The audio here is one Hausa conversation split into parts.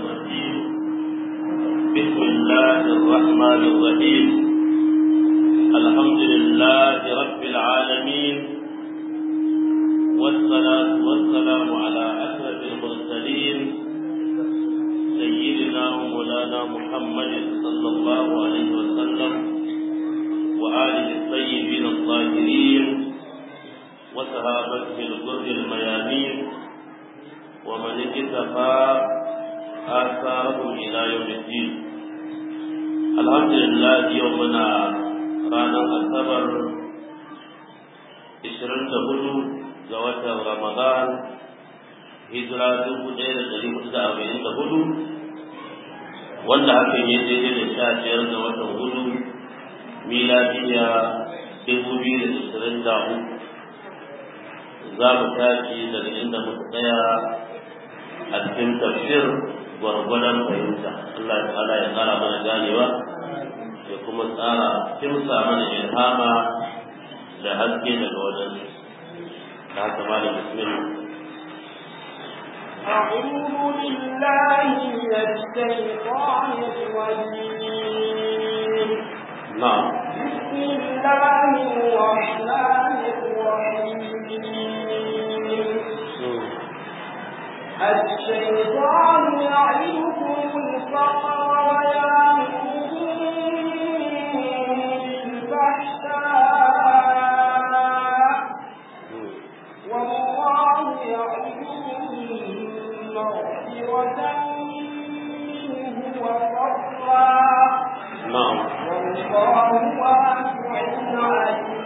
الرجيم بسم الله الرحمن الرحيم الحمد لله رب العالمين والصلاة والسلام على أشرف المرسلين سيدنا ومولانا محمد صلى الله عليه وسلم وآله الطيبين الطاهرين وصحابته الغر الميامين ومن اكتفى آثارهم إلى يوم الدين الحمد لله يومنا رانا الصبر ishirin da hudu ga watan Ramadan hijira dubu ɗaya da ɗari hudu da arba'in da hudu wanda hakan ya daidai da sha biyar ga watan hudu miladiya dubu biyu da ishirin da uku za mu tashi daga inda muka tsaya a cikin tafsir gwargwadon fahimta Allah ta'ala ya tsara mana ganewa ya kuma tsara kimsa mana ilhama da haske daga wajen da haka ma da bismillah أعوذ بالله من الشيطان الرجيم نعم بسم الله الرحمن الرحيم الشيطان يعدكم الفقر ويأمركم بالفحشاء والله يعدكم مغفرة منه وفضلا نعم والله واسع عليم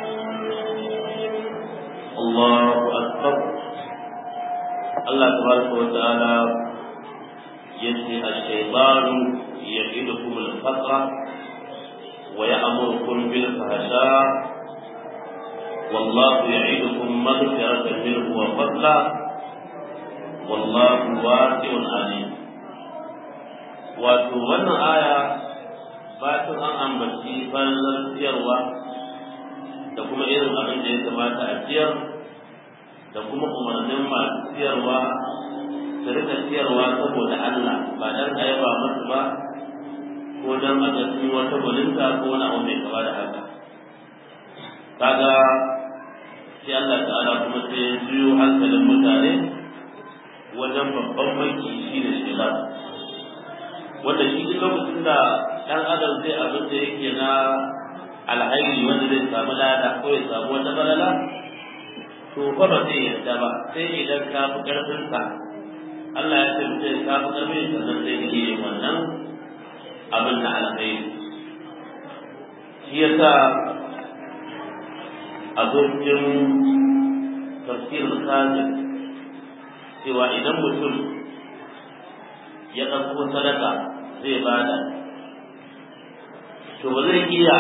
الله أكبر الله تبارك وتعالى يجزي الشيطان يعدكم الفقر ويأمركم بالفحشاء والله يعدكم مغفرة منه وفضلا والله واسع عليم wato wannan aya batun an ambaci fallar ciyarwa da kuma irin abin da ya kamata a ciyar da kuma umarnin masu ciyarwa su rika ciyarwa saboda Allah ba dan a yaba masu ba ko dan a ga sun wata gwaninta ko wani abu mai kama da haka kaga sai Allah ta'ala kuma sai ya juyo hankalin mutane wajen babban banki shi da shela wanda shi duk lokacin da ɗan adam zai abin da yake na alhairi wanda zai samu lada ko ya samu wata balala to fa ba zai yarda ba sai idan ka fi ƙarfinsa Allah ya ce mutum ka fi ƙarfin sannan zai iya yin wannan abin na alhairi shi yasa abokin tafsirin kazin cewa idan mutum ya ɗauko sadaka zai bada to ba zai iya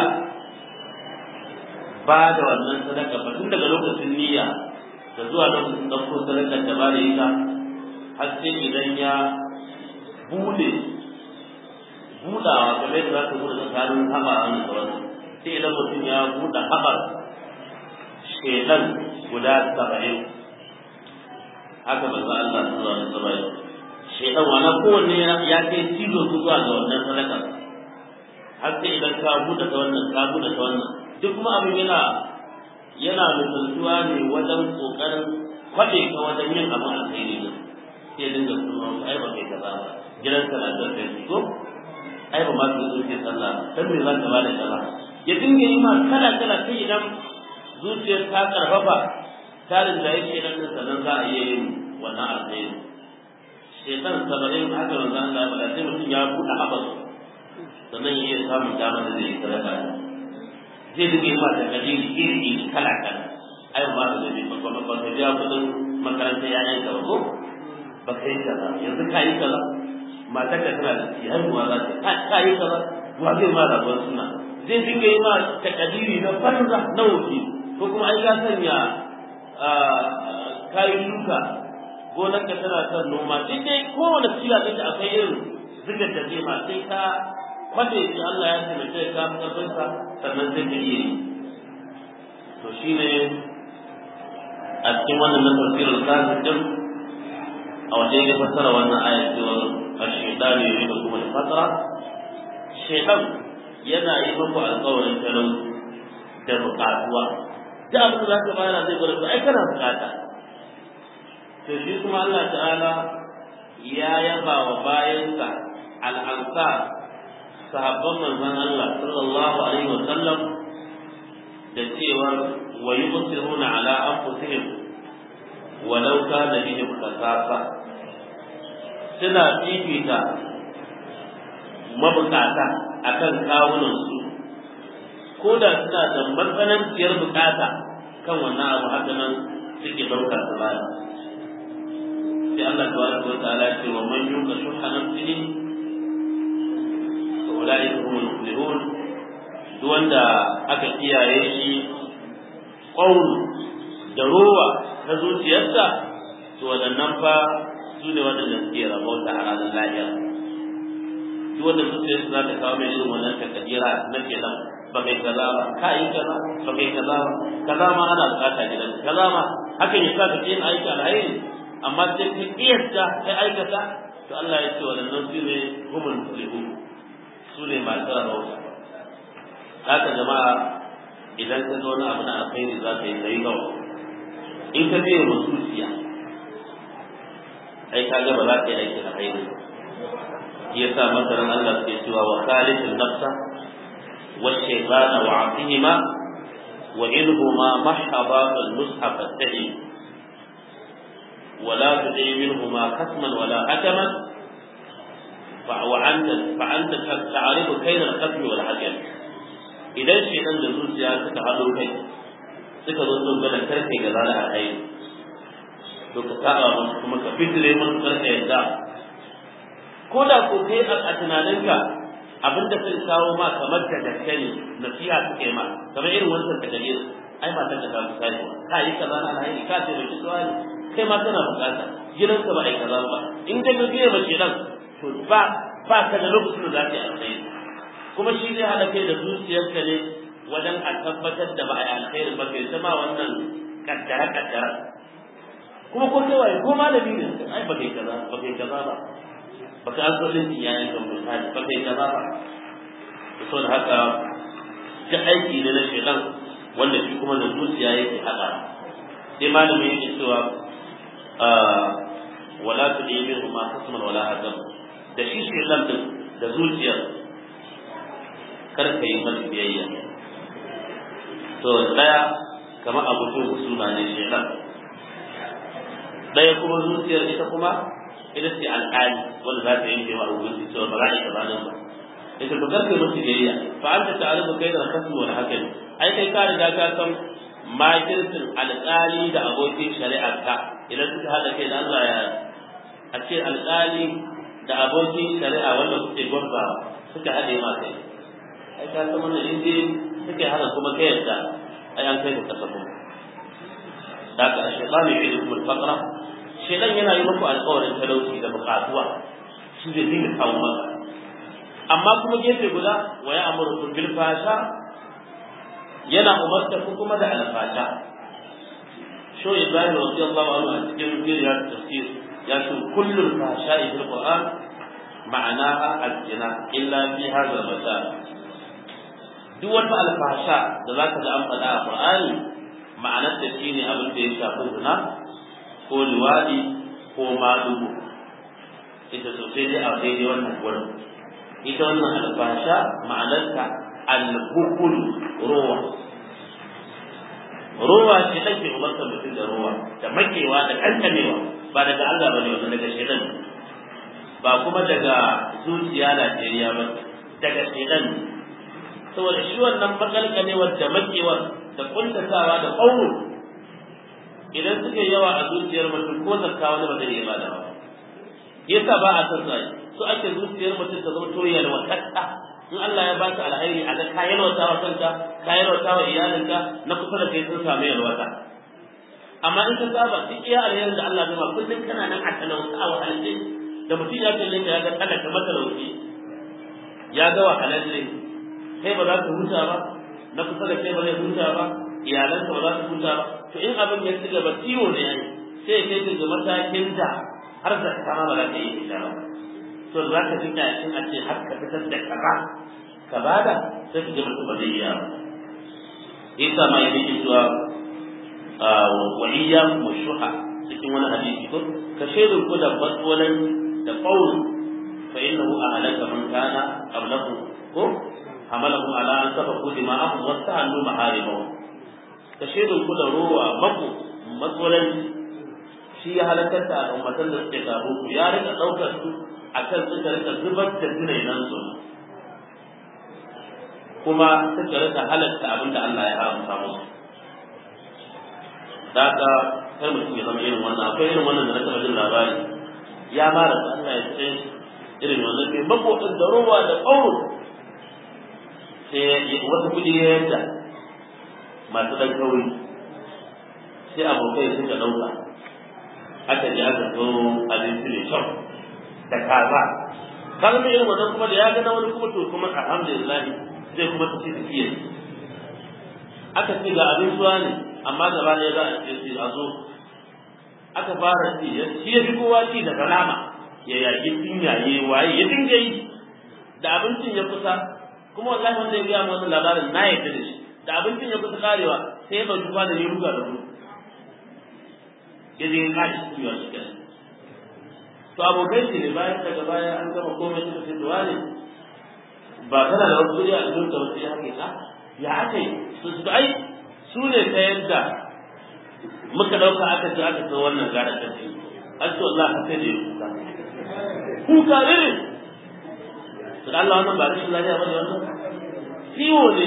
ba da wannan sadaka ba tun daga lokacin niyya da zuwa lokacin ɗauko sadakar da ba da ita har sai idan ya bude budawa kamar yadda za ka bude tsakanin haɓa a da wannan sai idan mutum ya buɗe haɓar shedan guda saba'in haka manzo Allah sallallahu alaihi wasallam shedan wani kowanne ya kai cizo su zuwa ga wannan sadaka har sai idan ka buɗe ta wannan ka buɗe ta wannan duk kuma abin yana yana misaltuwa ne wajen kokarin kwaɗe ka wajen yin abin alkhairi ne sai dinga sunan ai ba kai kaza ba gidan ka na da kai ko ai ba ma su zo ke sallah dan me za ka ba da kaza ya dinga yi ma kala kala sai idan zuciyar ta karfafa tarin da yake nan din sannan za a iya yin wannan alkhairi shaitan sabarin haka manzo Allah ya sai mutum ya buɗe habas sannan ya iya samun damar da zai yi sadaka zai dinga yi ma da kadiri iri iri kala kala ai ba da zai ba ba ba ka biya kudin makaranta yayan ka ba ko ba kai kaza yanzu ka yi kaza matar ka tana da shi haihuwa za ta ka yi kaza wa zai ma rabuwar suna zai dinga yi ma takadiri na banza na wuce ko kuma ai ka sanya kayan shuka gonar ka tana son noma sai dai kowane ciya ɗin da akwai irin zigar da zai ma sai ka kwace shi Allah ya taimake ka fi ƙarfinsa sannan sai ka iya yi to shine a cikin wannan na tafsirul kafir din a waje ya fassara wannan ayat cewa ash-shaytan shaytanu yu'idukum al-faqra shaytan yana yi muku alƙawarin talauci da buƙatuwa da abin da zaka bayar zai gwada ai kana buƙata to shi kuma Allah ta'ala ya yaba wa bayansa al-ansar sahabban manzon Allah sallallahu alaihi wa sallam da cewa wa yusiruna ala anfusihim walau kana bihim khasasa suna fifita mabukata akan kawunan su ko da suna da matsananciyar bukata kan wannan abu haka nan suke ɗauka su baya sai Allah tabaraka wa ta'ala ce wa man yuka shuha nafsihi fa ulaika humul muflihun duk wanda aka kiyaye shi qaul da rowa ta zuciyarsa to waɗannan fa su ne waɗanda suke rabauta a ranar lahira duk wanda zuciyarsa za ta kawo mai irin wannan takadira na kenan ba kai kaza ba ka yi kaza ba kai kaza ba kaza ma ana bukata gidan kaza ma hakan ya sa ka yin aiki alhairi amma sai ka kiyasta kai aikata to Allah ya ce waɗannan su ne humul muflihun su ne masu rabauta haka jama'a idan ka ga wani abu na alkhairi za ka yi kai gawa in ka biya mususiya ai ka ga ba za ka yi aiki a haini ya sa masaran Allah ke cewa wa khalifin nafsa wa shaytana wa aqihima wa inhuma mahaba al mushaf at-tahi ولا تدع منهما خصما ولا حكما وأنت فأنت تعرف كيد الخصم والحكم إذا شيئا لزوج سياسة هذا كيد suka zo sun gana karfe ga zana a hayi to ka saba musu kuma ka fitire musu karfe yadda ko da ko kai a tunaninka abin da sun kawo ma kamar da gaske ne nasiha suke ma kamar irin wancan da dalil ai ma ta ta misali ka yi kaza na hayi ka ce baki tsawon kai ma kana bukata gidanka ba ai kaza ba in ka ga biye bace nan to ba ba ka da lokacin da za ka yi alkhairi kuma shi zai hada kai da zuciyarka ne wajen a tabbatar da ba a yi alkhairi ba kai zama wannan kaddara kaddara kuma ko kai waye ko malami ne ai ba kai kaza ba kai kaza ba ba ka asalin iyayen kan misali ba kai kaza ba to saboda haka ta aiki ne na shedan wanda shi kuma da zuciya yake hada sai malami yake cewa wala tudi minhu ma hasman wala hadam da shi shedan din da zuciyar kar ka yi masa biyayya to daya kamar abokin husuma ne shedan daya kuma zuciyar ita kuma ita ce alƙali wanda za ta yanke wa hukunci cewa ba za a yi kaza nan ba ita to karfe musu biyayya fa an ta tare da kai da kasu wani haka ne ai kai ka riga ka san makircin alƙali da abokin shari'ar ka idan suka haɗa kai da Allah ya a ce alƙali da abokin shari'a wanda suke gwamza suka haɗe ma kai ai ka san wannan in dai suke hana kuma kai yadda ai an kai ka kasa kuma da ka shaytan ya yi kuma fakra shaytan yana yi muku alƙawarin talauci da buƙatuwa shi zai dinga kawo maka amma kuma gefe guda wa ya amuru bil fasha yana umarta ku kuma da alfasha sho ibrahim radiyallahu anhu a cikin jiriyar tafsir ya ce kullum fasha fil qur'an ma'anaha al-zina illa fi hadha al duk wata alfasha da zaka ga an faɗa a qur'ani ma'anar da shine abin da ya shafi zina ko liwadi ko madugu ita sosai dai a daidai wannan gurin ita wannan alfasha ma'anarta al-hukul ruwa ruwa ce take umarta mutum da ruwa da makewa da kankanewa ba daga Allah bane wannan daga shedan ba kuma daga zuciya Najeriya ba daga shedan saboda shi wannan makalkanewar da makewar da kuntatawa da ƙauro idan suka yawa a zuciyar mutum ko zakka wani ba zai iya bada ba yasa ba a san sai so ake zuciyar mutum ta zama toyar watatta in Allah ya baka alheri a ga ka yalwata wa kanka ka yalwata wa iyalinka na kusa da kai sun samu yalwata amma in ka saba duk iya alherin da Allah ya ba kullum kana nan a talauta a wahalce da mutum ya kalle ka ya ga talaka matalauci ya ga wahalalle kai ba za ka huta ba na kusa da kai ba zai huta ba iyalanka ba za su huta ba to in abin ya ci gaba ciwo ne ai sai ya kai ga matakin da har da kama ba za ka yi ita ba to za ka ji ƙyashin a ce har ka fitar da kaza ka bada sai ka ji mutum ba zai iya ba isa ma yake cewa wa iyyakum shuha cikin wani hadisi ko ka shaidu ku da fatwalan da qaul fa innahu ahlaka man kana qablakum ko hamalahum ala an safaku dima'ahum wa ta'allu maharibahum ka shaidu ku da ruwa mako matsalan shi ya halakar da al'ummatan da suke gabo ku ya rika daukar su akan suka rika zubar da tunainan su kuma suka rika halatta abinda Allah ya haramta musu da haka kar mutum ya zama irin wannan akwai irin wannan da na taɓa jin labari ya mara da Allah ya ce irin wannan mai makoɗin da roba da ƙauro sai wata kuɗi ya yadda masu ɗan kauri sai abokai suka ɗauka aka ji aka zo abinci mai kyau da kaza kaga mai irin wannan kuma da ya ga na wani kuma to kuma alhamdulillah zai kuma tafi tafiya aka ce ga abin suwa ne amma gaba ɗaya za a ce sai a zo aka fara ci ya ci ya fi kowa ci daga nama ya yaƙi tunyaye waye ya dinga yi da abincin ya kusa kuma wallahi wanda ya gaya wannan labarin na yadda da shi da abincin ya kusa karewa sai ya ɗauki kwanan ya ruga da gudu ya je ya kashi kuyewa shi kenan to abokai shi ne bayan daga baya an gama komai suka ce tuwa ne ba kana da wasu kuɗi a cikin ka wasu ya hake ka ya aka yi su su ai su ne ta yadda muka ɗauka aka ce aka ce wannan gara ta ce an ce wallahi haka ne kuka kuka ne to da Allah wannan ba rashin lafiya ba ne wannan ciwo ne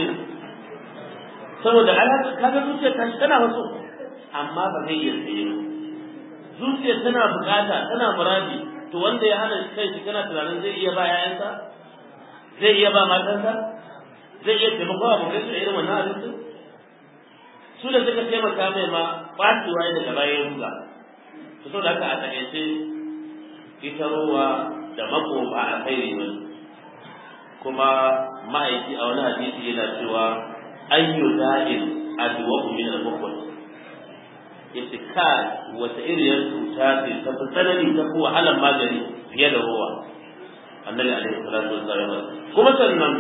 saboda alaƙa kaga zuciyar ta shi tana wasu amma ba zai iya tsaye ba zuciyar tana bukata tana muradi to wanda ya hana kai shi kana tunanin zai iya ba 'ya'yansa zai iya ba matansa zai iya taimako abokai su da irin wannan abincin su da suka taimaka mai ma ɓacewa ya daga bayan ruga su so da haka a taƙaice ita ruwa da mako ba a kai ne kuma ma'aiki a wani hadisi yana cewa ayyu da'in adwa min al-bukhul yace ka wata iriyar cuta ce ta fi tsanani ta fi wahalar magani fiye da ruwa annabi alaihi salatu wassalam kuma sannan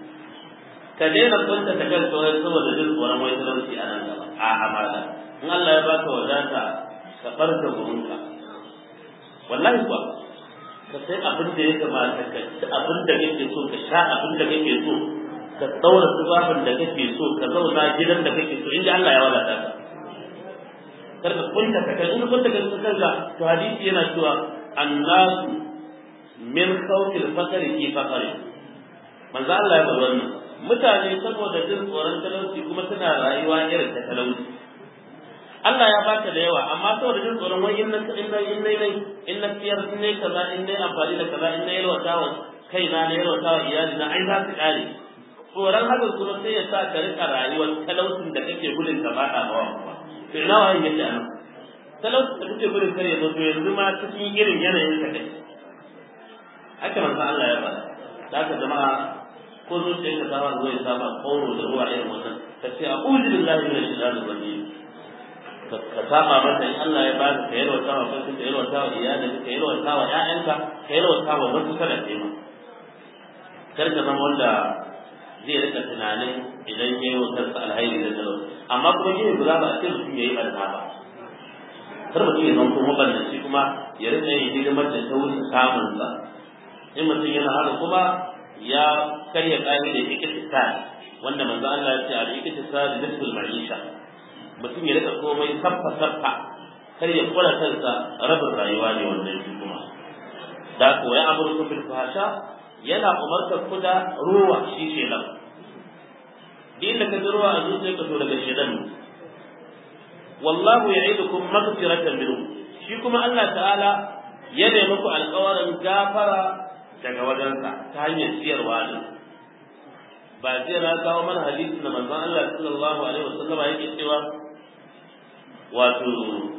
ka daina kwanta ta kan tsoron saboda jin tsoron wai talauci a nan gaba a amana in Allah ya baka wadata ka barka gurinka wallahi kuwa ka sai abin da ya kamata ka ci abin da kake so ka sha abin da kake so ka tsaura tufafin da kake so ka zauna gidan da kake so inda Allah ya wadata ka kar ka kunta ka kai in kunta ka kanka to hadisi yana cewa annasu min khawfil fakari fi fakari manzo Allah ya bada wannan mutane saboda jin tsoron talauci kuma suna rayuwa irin ta talauci Allah ya baka da yawa amma saboda jin tsoron wai in na in na in na in na siyar in ne kaza in ne amfani da kaza in na yalwata wa kai na na yalwata wa iyali na ai za su kare tsoron haka kuma sai ya sa ka rika rayuwar talaucin da kake gudun ka bada mawa kuma to ina wa yake anan talaucin da kake gudun kare zo to yanzu ma cikin irin yanayin ka kai haka manzo Allah ya bada da haka jama'a ko zuciyar ka saba zuwa ya saba kauro da ruwa irin wannan ka ce a'udhu billahi minash shaitanir rajim ka saba masa in Allah ya baka ka yalwata wa kanka ka yalwata wa iyalin ka yalwata wa ƴaƴanka ka yalwata wa wasu kada kai ma kar ka zama wanda zai rika tunanin idan ya yi wa kansa alhairi da talauci amma kuma yin guda ba a ce mutum ya yi ɓarna ba kar mutum ya zanto mabannaci kuma ya rika yin hidimar da ta wuce samunsa in mutum yana haka kuma ya karya ƙa'idar iktisad wanda manzo Allah ya ce al-iktisad nisful ma'isha mutum ya rika komai saffa saffa kar ya kula kansa rabin rayuwa ne wannan shi kuma da ko ya amurku bil fahsha yana umartar ku da ruwa shi shedan din da ka ji ruwa a zuciya ka to daga shedan wallahu ya'idukum maghfiratan minhu shi kuma Allah ta'ala ya nemi ku alƙawarin gafara daga wajensa ta hanyar siyarwa ne ba jiya na kawo mana hadisi na manzon Allah sallallahu alaihi wasallam yake cewa wato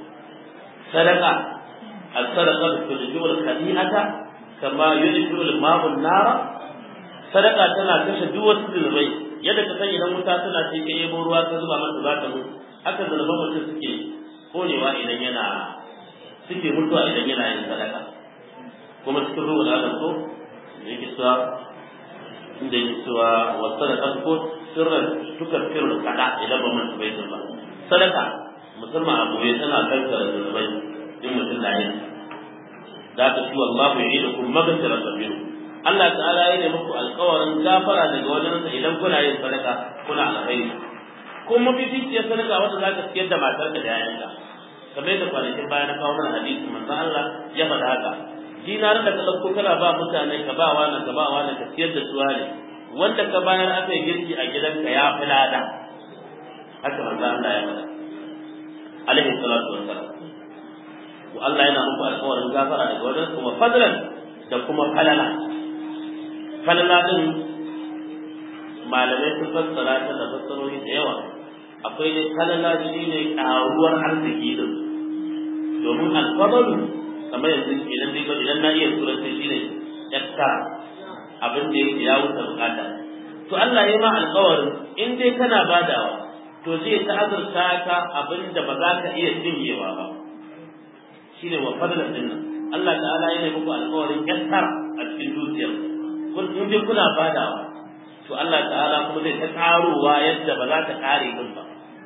sadaka as-sadaqa tudjibu al-khadi'ata kama yudjibu al-ma'u an-nara sadaka tana kashe duk wasu zulmai yadda ka san idan wuta tana ce ka yebo ruwa ka zuba mata za ta mutu haka zulman mutum suke konewa idan yana suke mutuwa idan yana yin sadaka kuma cikin ruwan adam ko da yake cewa inda yake cewa wa sadaka ko sirran tukar firin kada idan ba mun bai ba sadaka musamman abu ya tana kankara zunubai in mutum na yin za ka ci wallahu ya'idukum maghfiratan minhu Allah ta'ala ya yi muku alƙawarin gafara daga wajensa idan kuna yin sadaka kuna alkhairi kuma mafificiyar sadaka wanda za ka siyar da matarka da yayanka kamar yadda kwanakin baya na kawo mana hadisi manzon Allah ya faɗa haka dinar da ka ɗauko kana ba mutane ka ba wani ka ba wani ka siyar da su ne wanda ka bayar aka yi girki a gidanka ya fi lada haka manzon Allah ya faɗa alaihi salatu wassalam wa Allah yana muku alƙawarin gafara daga wajen kuma fadlan da kuma falala falala din malamai sun fassara ta da fassarori da yawa akwai dai falala shi ne ƙaruwar arziki din domin alfadalu kamar yanzu idan dai idan na iya turanci shi ne yatta abin da yake ya wuce bukata to Allah ya ma alƙawarin in dai kana badawa to zai ta azurta ka abin da ba za ka iya cinyewa ba shine wa fadlan din nan Allah ta'ala yana muku alƙawarin yatta a cikin dukiyar kun in dai kuna badawa to Allah ta'ala kuma zai ta karowa yadda ba za ta kare din ba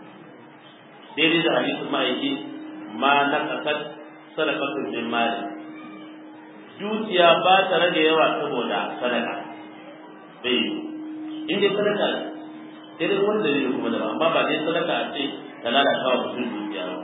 daidai da hadisin ma'aiki ma na kasar sadakatun min mali dukiya ba ta rage yawa saboda sadaka bai in dai sadaka sai dai wanda ne kuma da amma ba dai sadaka a ce ta lalata wa mutum dukiya ba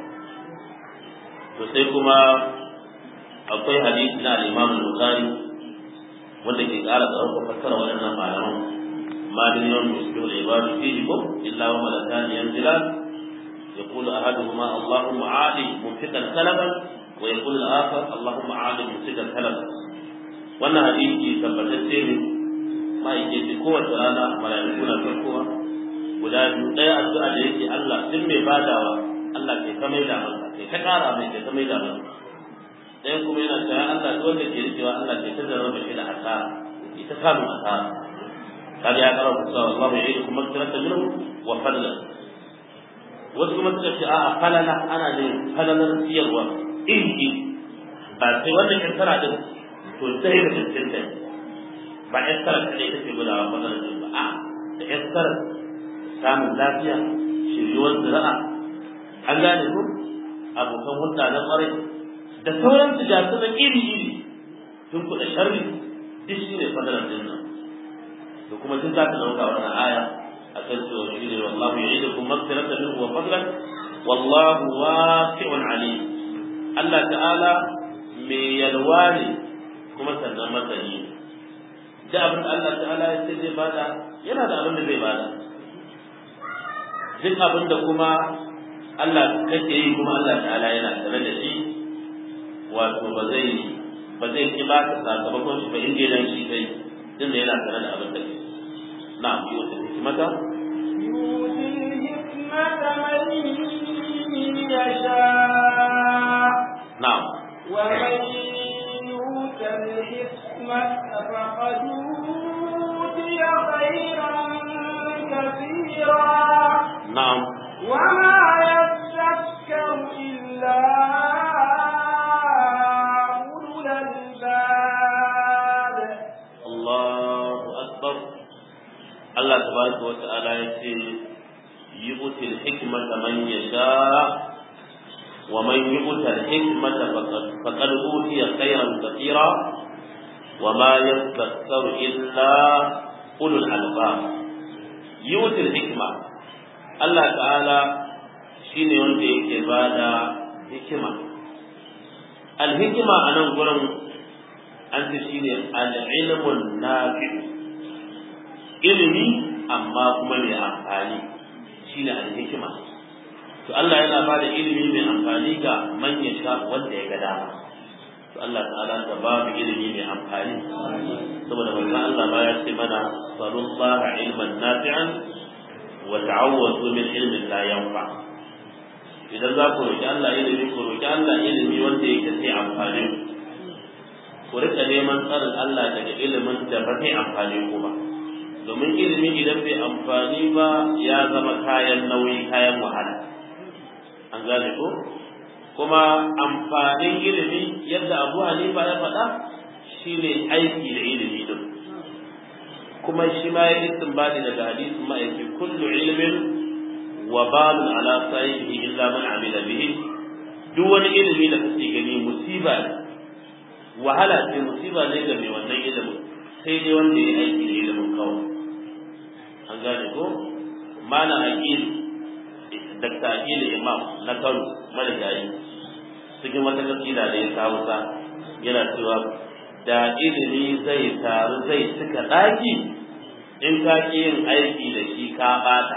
to sai kuma akwai hadisi na al-Imam al-Bukhari wanda ke ƙara tsarkaka fassara waɗannan malaman ما من يوم يصبح العباد فيه إلا وملكان ينزلان يقول أحدهما اللهم عالي ممسكا سلبا ويقول الآخر اللهم عالي ممسكا سلبا وأن حديثي ثبتت ما يجي قوة رانا ملائكة فرقها guda biyu ɗaya addu'a da yake Allah duk mai badawa Allah ke ta maida masa ke ta ƙara mai ke ta maida masa ɗaya kuma yana cewa Allah duk wanda ke rikewa Allah ke ta zama shi da asara ita samun asara kaga ya kara ku cewa Allah ya yi kuma kirata minhu wa fadla wasu kuma suka ce a'a falala ana ne falalar siyarwa iri ba sai wannan kirkara din to sai da cikin ta ba kirkara kadai take gudawa falalar din ba a da kirkara samun lafiya shiryuwar zira'a an gane ku abokan hulɗa na ƙwarai da sauran tijatu na iri-iri tun kuɗa sharri duk shi ne fadalar din nan da kuma tun za ka ɗauka wannan aya a kan cewa shi ne wallahu ya idu kuma magfirata minhu wa fadlan wallahu wasi'un alim Allah ta'ala mai yalwa ne kuma sannan masani da abin da Allah ta'ala ya ce zai bada yana da abin da zai bada duk abin da kuma Allah kake yi kuma Allah ta'ala yana tare da shi wato ba zai ba zai ki ba ka sakamakon shi ba in dai dan shi kai din da yana tare da abin da ke na'am yi wata hikimata يؤتي الحكمة من يشاء na'am ومن يؤت الحكمة فقد أوتي خيرا كثيرا na'am وما يذكر إلا أولو الألباب Allahu akbar Allah tabaraka wa ta'ala ya ce yu'ti al-hikmata man yasha wa man yu'ta al-hikmata faqad faqad utiya khayran katira wa ma yadhakkaru illa ulul albab yu'ti al-hikma Allah ta'ala shine wanda yake bada hikima al-hikma anan gurin an ce shi ne al'ilmun nafi ilimi amma kuma mai amfani shi ne alhikima to Allah yana ba da ilimi mai amfani ga manya sha wanda ya ga dama to Allah ta'ala ta ba mu ilimi mai amfani saboda manzon Allah ba ya ce mana sallallahu ilman nafi'an wa ta'awwadu min ilmin la yanfa idan za ku roki Allah ilimi ku roki Allah ilimi wanda yake sai amfani ku rika neman tsarin Allah daga ilimin da ba zai amfani ku ba domin ilimi idan bai amfani ba ya zama kayan nauyi kayan wahala an gane ko kuma amfanin ilimi yadda Abu Hanifa ya faɗa shine aiki da ilimi din kuma shi ma ya istinbadi daga hadisin ma'aiki kullu ilmin wa balun ala sahibihi illa man amila bihi duk wani ilimi da kake gani musiba ne wahala ce musiba ne ga mai wannan ilimin sai dai wanda ya aiki da ilimin kawai an gane ko mana aqil dakta aqil imam na Kano marigayi cikin wata kasida da ya kawo ta yana cewa da ilimi zai taru zai cika daki in ka ki yin aiki da shi ka bata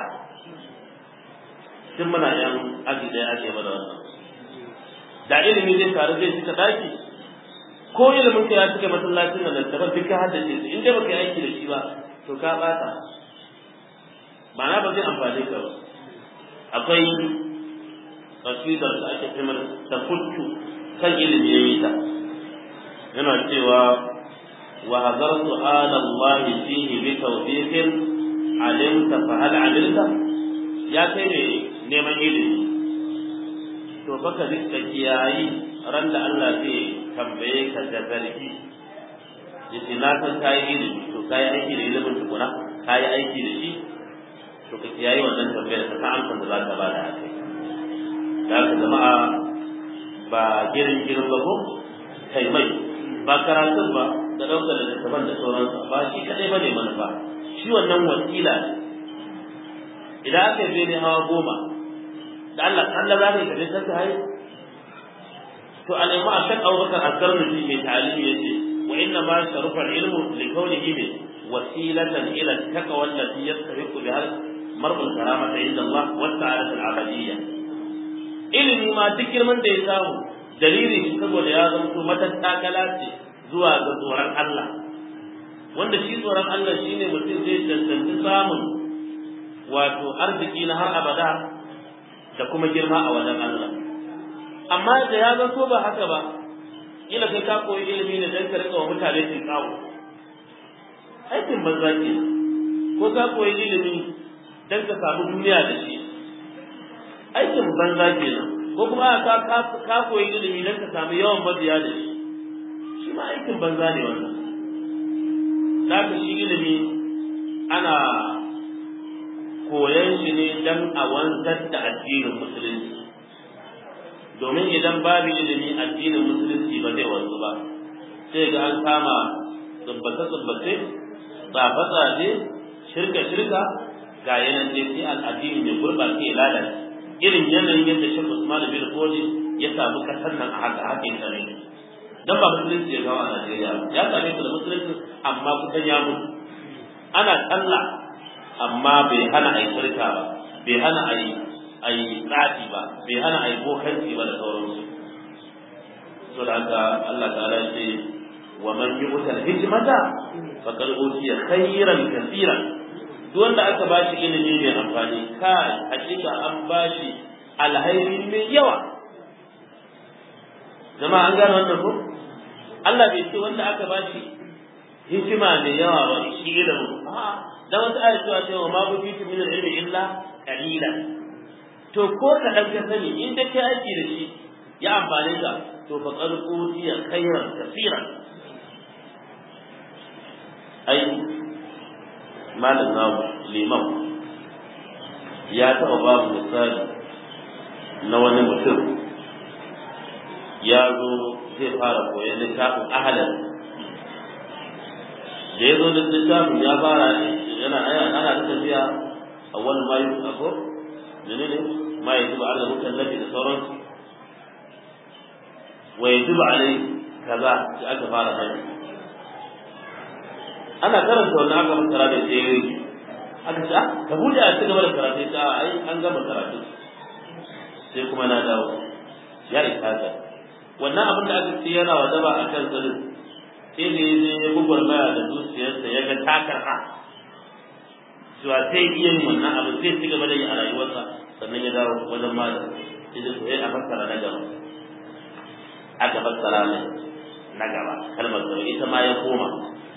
tun muna yan aji ɗaya ake mana wannan da ilimi zai taru zai cika daki ko ilimin ka ya cika masallacin nan da daban duk ka haddace su in dai baka yi aiki da shi ba to ka bata ma'ana ba zai amfane ka ba akwai kasidar da ake kimar ta futtu kan ilimi ya yi ta yana cewa wa hadartu ala Allah fihi bi tawfiqin alimta fa hal amilta ya kai ne neman ilimi to baka rika kiyayi ran da Allah zai tambaye ka da zargi yace na san kai ilimi to kai aiki da ilimin tukuna kai aiki da shi to ka kiyayi wannan tambayar ka san amsar da za ka bada a kai da haka jama'a ba girin girin ba ko kai mai ba karatun ba da ɗaukar littattafan da sauransu ba shi kaɗai ba ne manufa shi wannan wasila ne idan aka yi bene hawa goma da Allah Allah za ka yi kaje kanka haye to alaimu a shan abubakar asgar mutum mai ta'alimi ya ce wa inna ma sharufa ilmu li kaunihi min wasilatan ila taqwa allati yastahiqu biha mar'ul karamata inda Allah wa ta'ala al-abadiyya ilimi ma duk girman da ya samu dalili shi saboda ya zanto matattakala ce zuwa ga tsoron Allah wanda shi tsoron Allah shine mutum zai tantance samun wato arziki na har abada da kuma girma a wajen Allah amma da ya zanto ba haka ba ila kai ka koyi ilimi ne dan ka rika wa mutane cin kawo aikin banza ke ko ka koyi ilimi dan ka samu duniya da shi aikin banza kenan ko kuma ka ka koyi ilimi dan ka samu yawan mabiya da shi shi ma aikin banza ne wannan da ka shi ilimi ana koyan shi ne dan a wanzar da addinin musulunci domin idan babu ilimi addinin musulunci ba zai wanzu ba sai ga an kama tsubbace-tsubbace tsafe-tsafe shirka-shirka ga yanan ne sai al'addini mai gurɓace ya lalace irin yanayin yadda shi Usman bin Fodi ya samu kasar nan a haka haka ya same dan ba musulunci ya kawo a Najeriya ya same su da musulunci amma kusan ya mutu ana sallah amma bai hana a yi shirka ba bai hana a yi a yi tsafi ba bai hana a yi bokanci ba da sauransu so da haka Allah ta'ala ya ce wa man yu'ta al-hikmata faqad utiya khayran kaseeran duk wanda aka ba shi ilimi mai amfani kai hakika an ba shi alhairi mai yawa zama an gane wannan ko Allah bai ce wanda aka ba shi hikima mai yawa ba shi ilimin dan wata ayat cewa cewa ma bu fitu min al-ilmi illa qalila to ko ka dan ka sani in da kai aiki da shi ya amfane ka to fa qad utiya khayran kaseeran ai malam namu liman ya taɓa babu misali na wani mutum ya zo zai fara koyon littafin ahalar da ya zo da littafin ya fara yana ana ta tafiya a wani mayu a ko ne ne ma ya zuba ala mutan lafi da sauransu wa ya zuba alai kaza sai aka fara hanyar ana karanta wannan aka masara da sai yake aka ce ka bude a cigaba da karatu ta ai an gama karatu sai kuma na dawo ya isa ka wannan abin da aka ce yana wajaba a kan tsirin sai ne zai ya gugwar maya da zuciyarsa ya ga takarha cewa sai iya yin wannan abu sai ci gaba da yi a rayuwarsa sannan ya dawo wajen malam sai da sai a fassara na gaba aka fassara mai na gaba kalmar gaba ita ma ya koma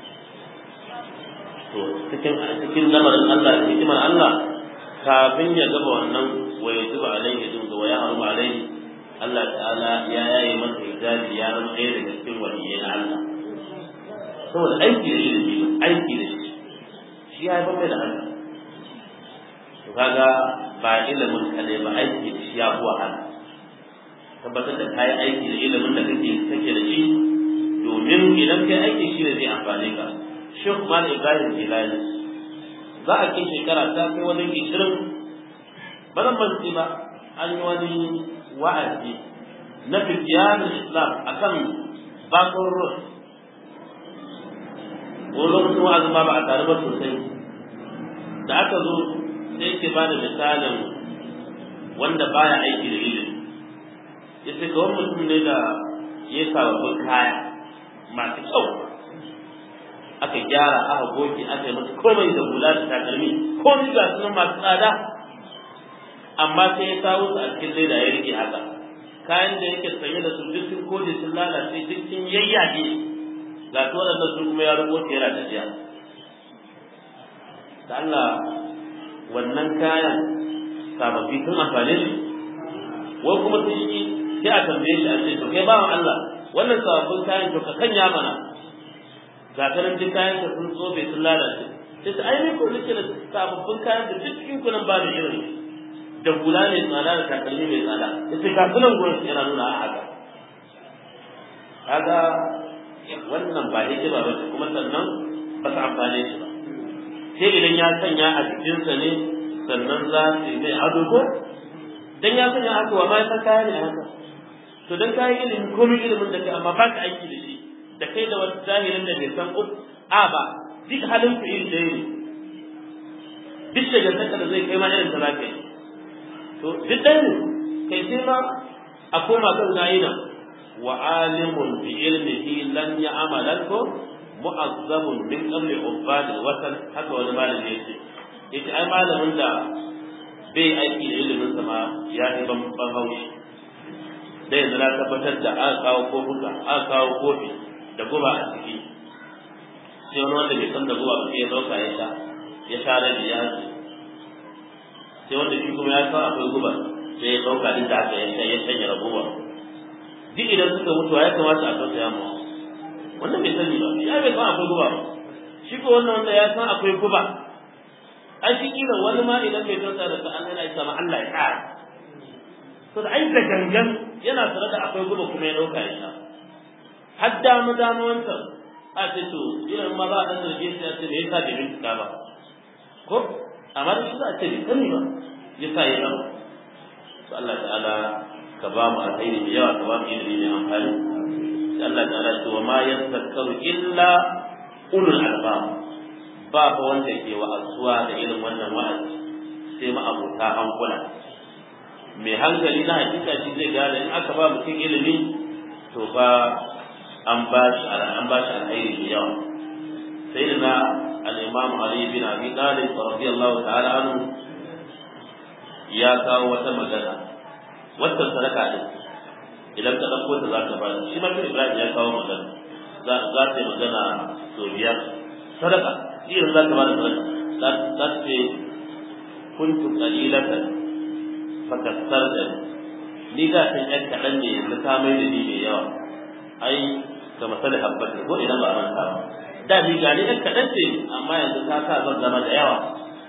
to cikin cikin lamarin Allah da hikimar Allah kafin ya gaba wannan wa ya zuba alaihi din wa ya haru alaihi Allah ta'ala ya yaye masa hijabi ya zama ɗaya daga cikin waliyai na Allah saboda aiki da ilimi aiki da shi shi ya haifar mai da haka to kaga ba ilimin kaɗai ba aiki da shi ya fi wahala tabbatar da kayi aiki da ilimin da kake kake da shi domin idan kai aiki shi ne zai amfane ka Sheikh Malam Ibrahim Jilani za a kai shekara ta kai wani ishirin ba zan manci ba an yi wani wa'azi na fitiyar Islam akan bakon ruwa wani lokacin wa'azin ma ba a tare ba sosai da aka zo sai ke ba da misalin wanda baya aiki da ilimi ya ce kawai mutum ne da ya sababbin kaya masu kyau aka gyara aka goge aka yi masa komai da hula da takalmi komai ga sunan masu tsada amma sai ya kawo su a cikin leda ya rike haka kayan da yake sanye da su duk sun kone sun lalace duk sun yayyage ga su waɗannan su kuma ya rubuta yana tafiya da Allah wannan kayan sababbi sun amfane shi wai kuma sun yi sai a tambaye shi a ce to kai bawan Allah wannan sababbin kayan to ka sanya mana ga ta nan duk kayan ka sun tsobe sun lalace sai ta ai ko nake da sababbin kayan da duk cikin kunan ba da irin da hula ne tsada da takalmi mai tsada sai ga sunan gurin yana nuna a haka kaga wannan ba hikima ba kuma sannan ba su amfane shi ba sai idan ya sanya a jikinsa ne sannan za su yi mai ado ko dan ya sanya haka wa ma ya san kaya ne haka to dan kayi ilimi komai ilimin da kai amma ba ka aiki da shi da kai da wani zahirin da bai san a ba duk halin ku iri ɗaya ne duk shagantaka da zai kai ma irin ta za ka yi to duk ɗaya ne kai sai ma a koma kan ga'ina wa alimun bi ilmihi lan ya'malan ko mu'azzamun min qabli ubad watan haka wani malami yace yace ai malamin da bai aiki da ilimin sa ma ya yi ban ban haushi da yanzu na tabbatar da aka kawo kofuka aka kawo kofi da guba a ciki sai wani wanda bai san da guba ba sai ya dauka ya sha ya sha rabi ya sai wanda shi kuma ya san akwai guba sai ya dauka duk da aka ya sha ya shanya guba duk idan suka mutu ya kamata a tausaya mu wannan bai sani ba ya bai san akwai guba ba shi ko wannan wanda ya san akwai guba an shi kila wani ma idan bai tausaya da ta Allah ya sama Allah ya kara to da ai da gangan yana tare da akwai guba kuma ya dauka ya sha har dama dama wancan a ce to irin ma ba a ɗan zarge shi a ce me yasa bai bincika ba ko amma da shi za a ce bai sani ba ya sa ya abu to Allah ta'ala ka ba mu alheri da yawa ka ba mu ilimi mai amfani sai Allah ta'ala ce wa ma yastakaru illa ulul albab ba fa wanda ke wa'azuwa da irin wannan wa'azi sai ma abota hankula mai hankali na hakika shi zai gane in aka ba mutum ilimi to ba an ba shi an ba shi alheri da yawa sai da na al-imam Ali bin Abi Talib radiyallahu ta'ala anhu ya kawo wata magana wata sadaka din idan ka dauko ta za ka ba shi ma Ibrahim ya kawo magana za za ta yi magana so biyar sadaka irin za ka ba da sadaka za ta ce kuntu qalilatan fakasarta ni da san yan kaɗan ne yanzu ka mai da ni mai yawa ai ga masalin habbatin ko idan ba a manta ba da ni ga ni ɗan kaɗan ce amma yanzu ta sa zan zama da yawa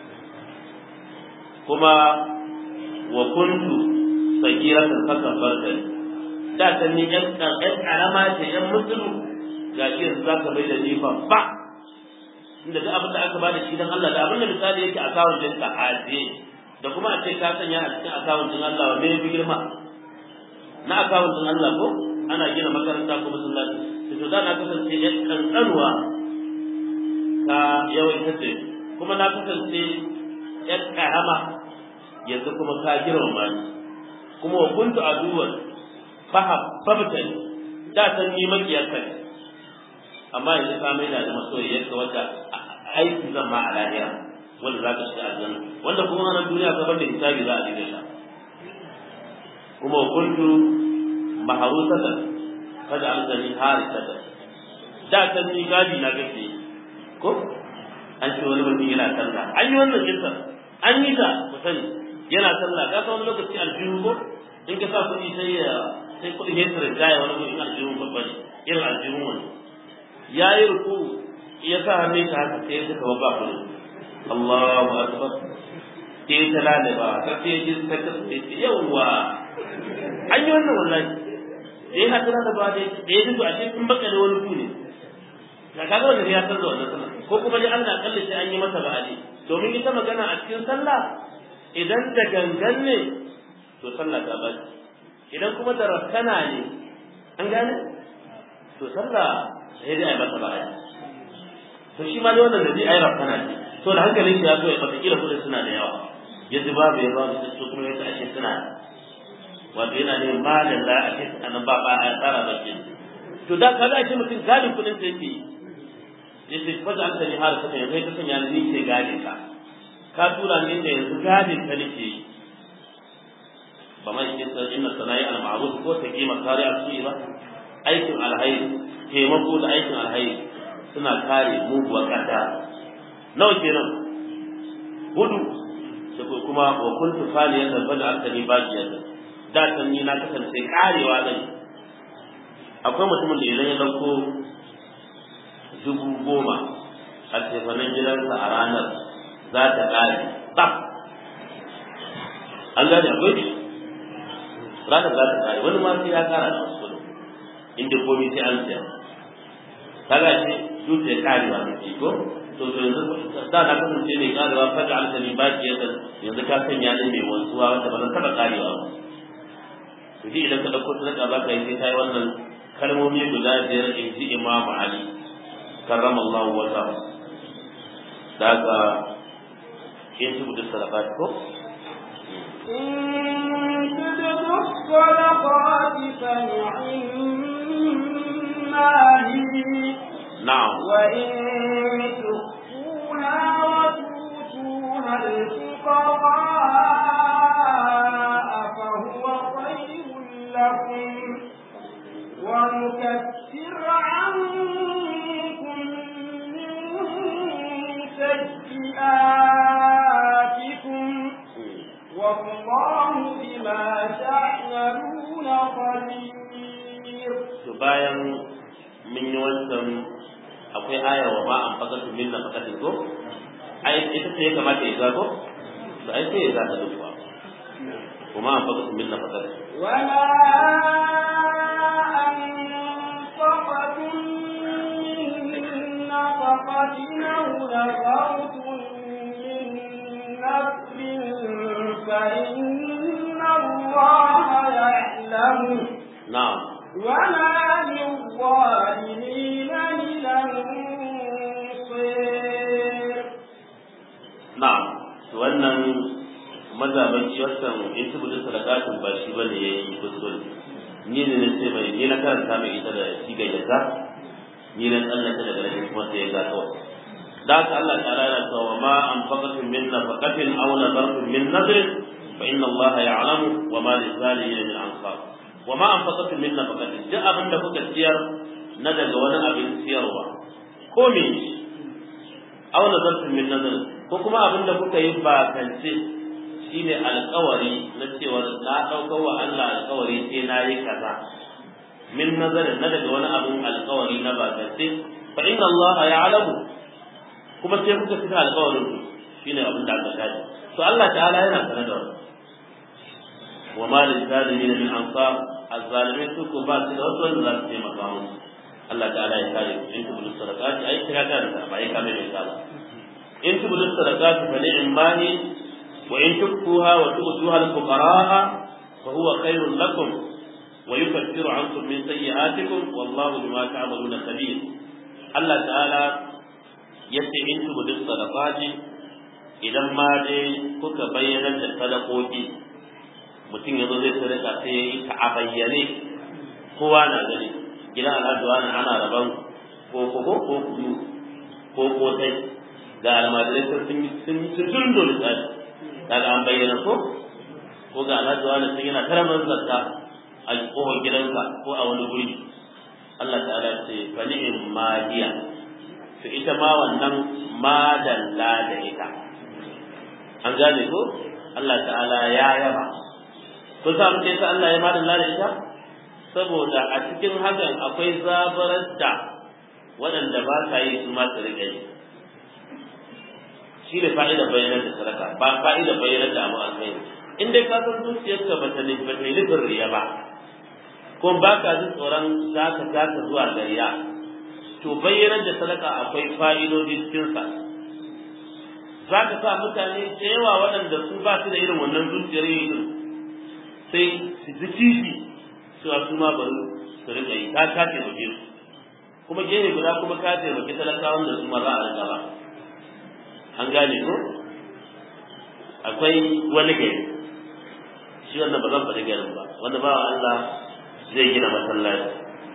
kuma wa kuntu sagiratan fakan barka da ta ni ƴan ƙarama ce ƴan musulu ga shi yanzu za ka bai da ni ba inda duk abin da aka bada shi dan Allah da abin da misali yake a kawun ɗinka a ajiye da kuma a ce ka sanya a cikin akawun ɗin Allah wanne ya fi girma na akawun ɗin Allah ko ana gina makaranta ko masallaci to da na kasance ya kankanuwa ka yawaita ce kuma na kasance ya karama yanzu kuma ka girmama ni kuma wa kuntu aduwan fahabbatan da san ni makiyar ka ne amma yanzu ka mai da masoyiyar ka wanda aiki zan ma a lahira wanda za ka shiga aljanna wanda kuma nan duniya ka bar da hisabi za a dinga sha kuma wa kuntu maharusatan kada an gani harisatan da kan ni gadi na gaske ko an ce wani mutum yana sallah an yi wannan jinsa an yi ta ku sani yana sallah ka san wani lokaci aljihu ko in ka sa kuɗi sai ya sai kuɗi ya tsira jaya wani gurin aljihu babba ne irin aljihun wani yayi ruku ya sa hannun shi haka sai suka ba ba kullu Allahu akbar sai ta lalaba ta sai ji ta kace yawa an yi wannan wallahi sai ha tana da ba da ya ji a cikin bakare wani ku ne ka kaga wannan ya san da wannan sallah ko kuma dai Allah kalle sai an yi masa ba'adi domin ita magana a cikin sallah idan da gangan ne to sallah ta bace idan kuma da rakkana ne an gane to sallah sai dai a masa ba'adi to shi ma dai wannan da zai ayi rakkana ne to da hankalin shi ya so ya fata kila kudin suna da yawa yadda babu ya babu su kuma yadda ake suna wato yana ne malin za a ce anan ba ba a tsara ba ke to da ka za a ce mutum galin kudin sa yake yace faja an sani har kasa yanzu ka sanya ni ke gane ka ka tura ni da yanzu gadin ka nake yi ba mai cikin sa inna sana'i al ma'ruf ko ta kima kare a su ba aikin alhairi taimako da aikin alhairi suna kare muguwar kada nawa kenan hudu da kuma wa kuntu faliyan da bada aktani bajiyar da san ni na kasance karewa zan akwai mutumin da idan ya dauko dubu goma a tefanin gidansa a ranar za ta ƙare tsaf an gane akwai ne ranar za ta ƙare wani ma sai ya ƙara da wasu inda komi sai an siya kaga ce dutse ƙarewa ne ke ko to to yanzu da na kasance mai ƙarewa faɗa alkali ba ki yadda yanzu ka sanya ni mai wanzuwa wanda ba zan taɓa ƙarewa ba to shi idan ka ɗauko sadaka za ka yi sai ta yi wannan kalmomi guda biyar in ji imamu ali كرم الله وجهه ذاك يجب الصدقات كو إن تبدوا الصدقات فنعما هي نعم وإن تخفوها وتؤتوها الفقراء فهو خير لكم ونكفر عنكم من سيئاتكم والله بما تعملون خبير to bayan mun yi wancan akwai aya wa ma an fakatu min nafaqatin ko ai ita ce ya kamata ya zago to ai sai ya zaga duk ba kuma an fakatu min nafaqatin وما أنفقتم من نفقة أو نذرتم من نذر فإن الله يعلمه na'am وما للظالمين من أنصير na'am to wannan mazaban shi wannan in tubu sadaqatun ba shi bane yayi kuskure ni ne nace mai ni na karanta mai ita da siga da za ni na tsallaka daga nan kuma sai ya ga kawai da haka Allah ta'ala yana cewa ma anfaqatum min nafaqatin aw nadartum min nadrin fa inna Allah ya'lamu wa ma lizalimin min ansar wa ma anfaqatum min nafaqatin duk abin da kuka ciyar na daga wani abin ciyarwa ko me aw nadartum min nadrin ko kuma abin da kuka yi bakance shine alƙawari na cewa na ɗaukar wa Allah alƙawari sai na yi kaza min nazarin na daga wani abin alƙawari na bakance fa inna Allah ya'lamu kuma sai kuka cika alƙawarin ku shine abin da aka gani to Allah ta'ala yana sanar da wannan wa ma lil zalimin min ansar azzalimin su ko ba su da wasu wanda za su taimaka musu Allah ta'ala ya kare ku in tubu sadaqati ai kira ta da ba ai kame mai ba in tubu sadaqati fa ni'mani wa in tukfuha wa tu'tuha al fuqara fa huwa khairun lakum wa yukaffiru ankum min sayyi'atikum wallahu bima ta'maluna khabir Allah ta'ala yace in tubu sadaqati idan ma dai kuka bayyana da sadakoki mutum ya zo zai sadaka sai ya yi ta a bayyane kowa na gani gidan alhaji wani ana rabon ko ko ko ko kunu ko kotai ga almajirai sun yi sun yi sun dole tsari daga an bayyana ko ko ga alhaji wani sun yana karamar zakka a kofar gidanka ko a wani guri Allah ta'ala ce fa ni'im madiya to ita ma wannan madalla da ita an gane ko Allah ta'ala ya yaba ko sa muke sa Allah ya madalla da ita saboda a cikin hakan akwai zabarar da waɗanda ba sa yi su ma su riƙa yi shi ne fa'idar bayyanar da sadaka ba fa'idar bayyanar da abu alkhairi in dai ka san zuciyarka ba ta nufi ba ta yi nufin riya ba ko ba ka jin tsoron za ka kasa zuwa ga riya to bayyanar da sadaka akwai fa'idodi cikinsa za ka sa mutane da yawa waɗanda su ba su da irin wannan zuciyar yin sai su ji kishi cewa su ma bari su riƙa yi ka ka taimake su kuma gefe guda kuma ka taimake talakawan da su ma za a riƙa ba an gane ko akwai wani gari shi wannan ba zan faɗi garin ba wanda ba Allah zai gina masallaci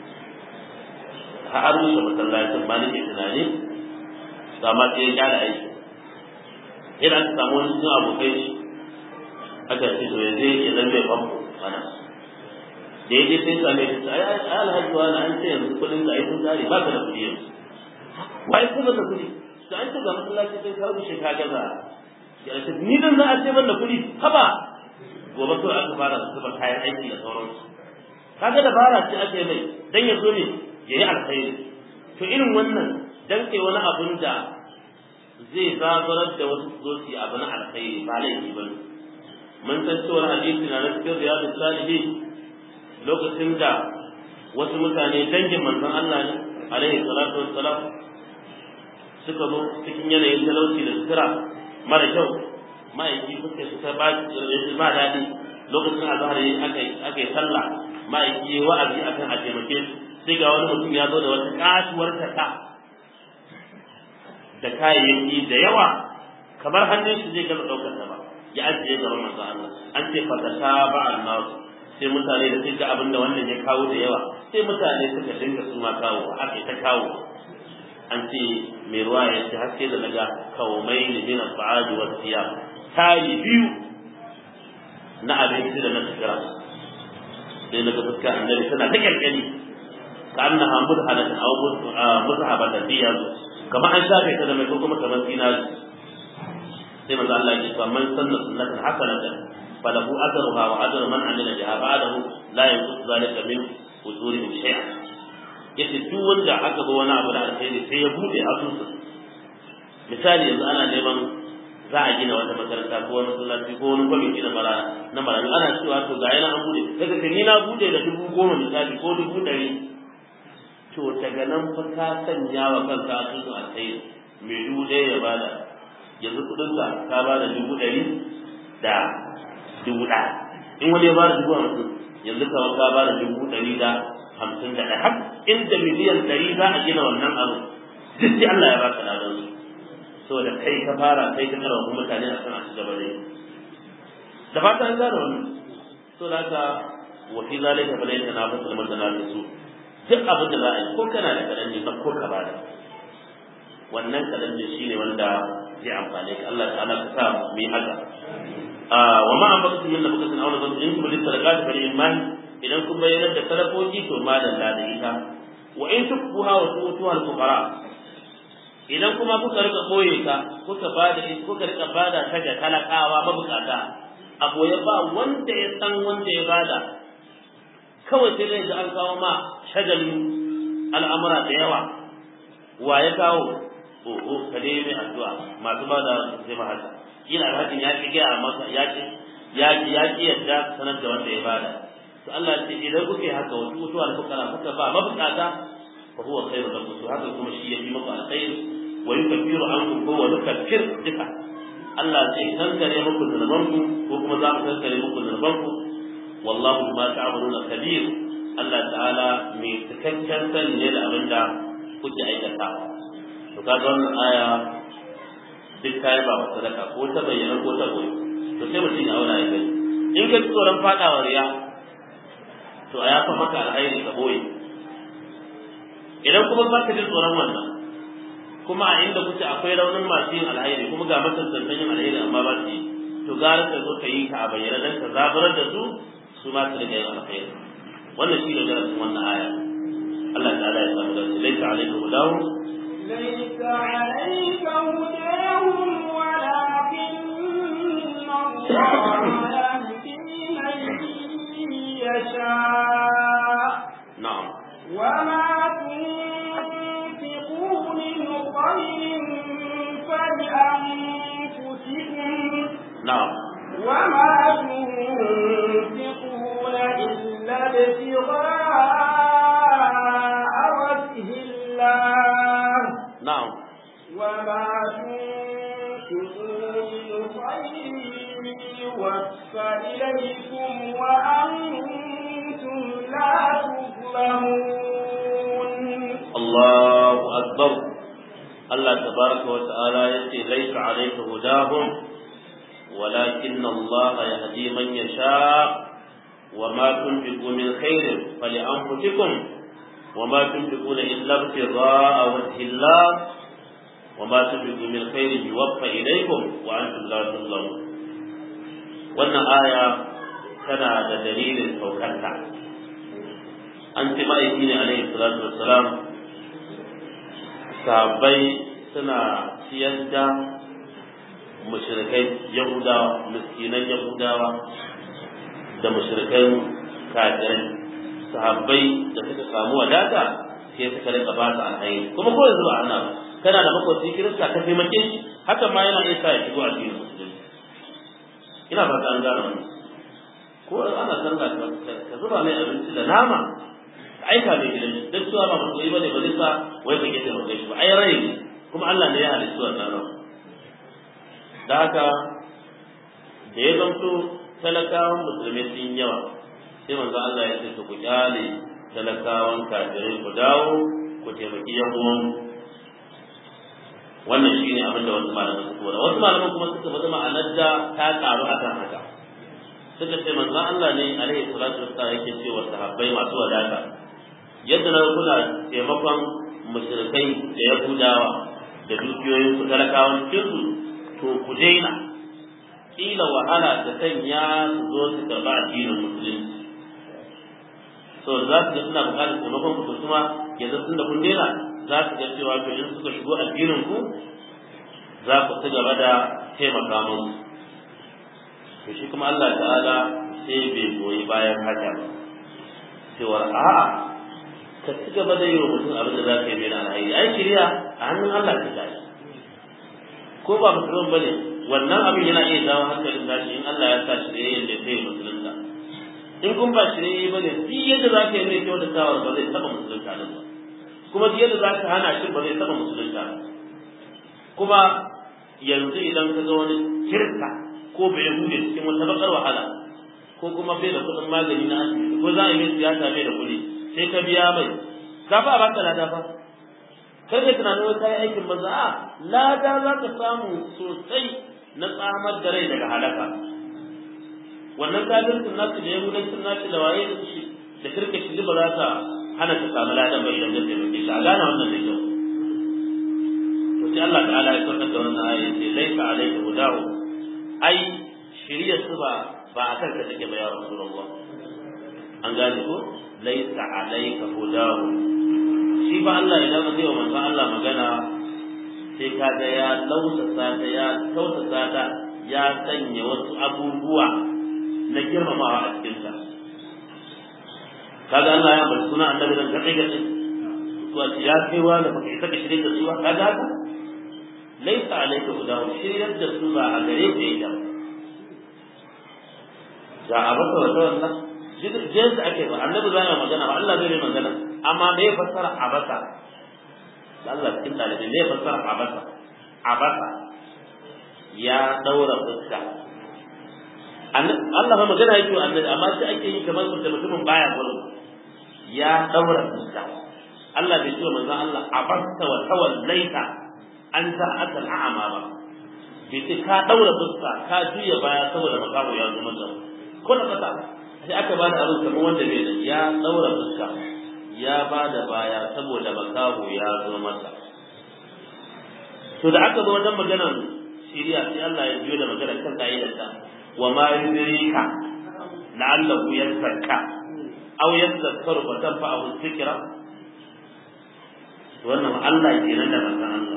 har rushe masallacin ba nake tunani to amma sai ya gyara aiki idan aka samu wani cikin abokai shi aka ce to yanzu ya zan bai famfo mana da ya je sai same shi ai ai alhaji wani an ce yanzu kuɗin ka ai sun tsari ba ka da kuɗi yanzu wai kuma da kuɗi to an ce ga masallaci sai ka rushe ka gaza ya ce ni dan za a ce ban da kuɗi haba gobe kawai aka fara zuba kayan aiki da sauransu kaga dabara ce ake mai dan ya zo ne ya yi alkhairi to irin wannan dan kai wani abun da zai zabarar da wasu zo su yi abu na alkhairi ba laifi ba mun san cewa hadisi na cikin riyadu salihin lokacin da wasu mutane dangin manzon Allah ne alaihi salatu wassalam suka zo cikin yanayin talauci da sutura mara kyau ma'aiki suka suka ba ba daɗi lokacin azhar aka aka yi sallah ma'aiki wa'azi akan a taimake su sai ga wani mutum ya zo da wata kasuwar taka da kayayyaki da yawa kamar hannun shi zai gaza daukar ta ba ya ajiye gaban manzo Allah an ce fa ta ba annas sai mutane da suka abin da wannan ya kawo da yawa sai mutane suka dinga su ma kawo aka ta kawo an ce mai ruwa ya ce har sai da daga kawmai ne min al-ba'ad wa siyam tayi biyu na abinci da na tsira sai na ga fuska annabi tana ta kyalkyali ka annaha mudhanatan aw muzhabatan fi yazu kamar an shafe ta da mai ko kuma kamar zinari sai manzo Allah ya ce man sanna sunnatan hasanatan falahu ajruha wa ajru man amila biha ba'dahu la yanqus zalika min ujurihim shay'a yace duk wanda aka ga wani abu da alheri sai ya bude asusun misali yanzu ana neman za a gina wata makaranta ko wani masallaci ko wani kwamiti na mara na marayu ana cewa to ga yana an bude daga kan na bude da dubu goma misali ko dubu ɗari to daga nan fa ka sanya wa kanka asusun alheri mai dubu ɗaya ya bada yanzu kuɗin ka ka bada dubu ɗari da dubu ɗaya in wani ya bada dubu hamsin yanzu ka ka bada dubu ɗari da hamsin da ɗaya har inda miliyan ɗari za a gina wannan abu duk sai Allah ya baka ladan su saboda kai ka fara kai ka karawa mutane a sana su gaba da da fata an gane wannan so da haka wa fi zalika fa laysa nafasu liman tanafisu duk abin da za a yi ko kana da kadan ne ko ka bada wannan kadan ne shine wanda zai amfane ka Allah ta'ala ka sa mu yi haka wa ma an baka min nafakatin aw nazar in kuma lisadaqati fa iman idan kun bayyana da sadakoki to ma da da ita wa in tukbuha wa tutuha al-fuqara idan kuma kuka rika boye ta kuka bada kuka rika bada ta ga talakawa mabukata a boye ba wanda ya san wanda ya bada kawai sai dai ga an kawo ma shagalin al'amura da yawa wa ya kawo oho ka dai mai addu'a masu bada sai ma haka kila alhajin ya ki gaya masa ya ki ya ki ya ki yadda sanar da wanda ya bada to Allah ce idan kuke haka wasu mutuwar fukara kuka ba mabukata fa huwa khairu lakum to haka kuma shi yafi muku alkhair wa yukaffiru ankum ko wa yukaffir duka Allah ce kankare muku zunubanku ko kuma za mu kankare muku zunubanku wallahu ma ta'maluna kabir Allah ta'ala mai cikakken sani ne da abin da kuke aikata to kaga wannan aya duk kai ba wa sadaka ko ta bayyana ko ta goyi to sai mutum ya auna ya gani in ka tsoron fadawa riya to a yafa maka alhairi ka boye idan kuma ba ka ji tsoron wannan kuma a inda kuke akwai raunin masu yin alhairi kuma ga matantantan yin alhairi amma ba su yi to gara ka zo ka yi ka a bayyana dan ka zaburar da su su ma su riga yin alhairi wannan shi ne darasin wannan aya Allah ta'ala ya samu dace laisa alaikum hudahu ليس عليك هداهم ولكن الله يهدي من يشاء na'am وما تنفقوا na'am وما تنفقون إلا ابتغاء وجه الله na'am وما تنفقوا من خير يوفى إليكم وأنتم لا تظلمون Allahu akbar Allah tabaraka wa ta'ala yace laysa alayka hudahum walakin Allah yahdi man yasha وما تنفقوا من خير فلأنفسكم وما تنفقون إلا ابتغاء وجه الله وما تنفقوا من خير يوفى إليكم وأنتم لا تظلمون wannan aya tana da dalilin saukarta an ce ma'aiki ne alaihi salatu wassalam sahabbai suna siyar da mushrikai yahudawa miskinan yahudawa da mushrikan kafirai sahabbai da suka samu wadata sai suka rika ba su alhairi kuma ko yanzu ba ana ba kana da makwabci kirista ka taimake shi hakan ma yana iya sa ya shigo addinin musulunci ina fata an gane wannan ko ana sallah ka zuba mai abinci da nama ka aika mai gidan shi duk cewa ba musulmi bane ba zai sa wai ka gida mai shi ba ai rai ne kuma Allah ne ya halitta wannan ran da haka da ya zanto talakawan musulmi sun yawa sai manzo Allah ya ce to ku kyale talakawan kafirai ku dawo ku taimaki yan uwan wannan shine abin da wasu malaman suka wada wasu malaman kuma suka bada ma'anar da ta karu akan haka suka ce manzo Allah ne alaihi salatu wassalam yake cewa sahabbai masu wadata yadda na kula taimakon mushrikai da yahudawa da dukiyoyin su talakawan cikin su to ku daina kila wahala ta sanya su zo su karɓa addinin musulunci so za su ga suna buƙatar taimakon ku to kuma yanzu tun da kun daina za su ga cewa to in suka shigo addinin ku za ku ci gaba da taimaka musu to shi kuma Allah ta'ala sai bai goyi bayan haka ba cewar a'a ka ci gaba da yi wa mutum abin da za ka yi mai na alhairi ai shirya a hannun Allah ta tashi ko ba musulman bane wannan abin yana iya jawo hankalin tashi in Allah ya sa shirye da sai musulunta in kun ba shirye bane duk yadda za ka yi mai kyau da tawar ba zai taba musulunta nan ba kuma duk yadda za ka hana shi ba zai taba musulunta ba kuma yanzu idan ka ga wani kirka ko bai hude cikin wata bakar wahala ko kuma bai da kuɗin magani na asibiti ko za a yi mai siyasa bai da kuɗi sai ka biya mai ka fa ba ka lada fa kar ka tunanin wata yi aikin banza a lada za ka samu sosai na tsamar da rai daga halaka wannan kafircin nasu da yahudancin nasu da waye da shi da kirka shi ba za ta hana ka samu ladan ba idan zai taimake shi a gane wannan da kyau to sai Allah ta'ala ya saukar da wannan aya ce laisa alayka hudahu ai shirya su ba ba a kanka take ba ya rasulullah an gane ko laisa alayka hudahu shi ba Allah idan zai wa manzon Allah magana sai kaga ya lausasa ta ya tausasa ta ya sanya wasu abubuwa na girmamawa a cikin ta kaga Allah ya bar suna annabi dan gaɗe gaɗe to a ya kai wa da baka isa ka shirye da su ba kaga haka laisa alayka hudahu shiryar da su ba a gare ka yake ga abaka wa wannan jinsu ake ba annabi zai magana ba Allah zai magana amma me fassara abasa Allah cikin dalibai me fassara abasa abasa ya daura fuska Allah ba magana yake annabi amma sai ake yi kamar da mutumin baya gurin ya daura fuska Allah bai ce manzon Allah abasta wa tawallaita an ta asal a'ama ba bai ce ka daura fuska ka juya baya saboda makamu ya zo maka ko da fata sai aka bada abin kamar wanda bai da ya daura fuska ya bada baya saboda makaho ya zo masa to da aka zo wajen maganar shiriya sai Allah ya biyo da maganar kan kaidarsa wa ma yudrika la'allahu yazakka aw yadhakkaru fa tanfa'ahu dhikra wannan Allah kenan da manzon Allah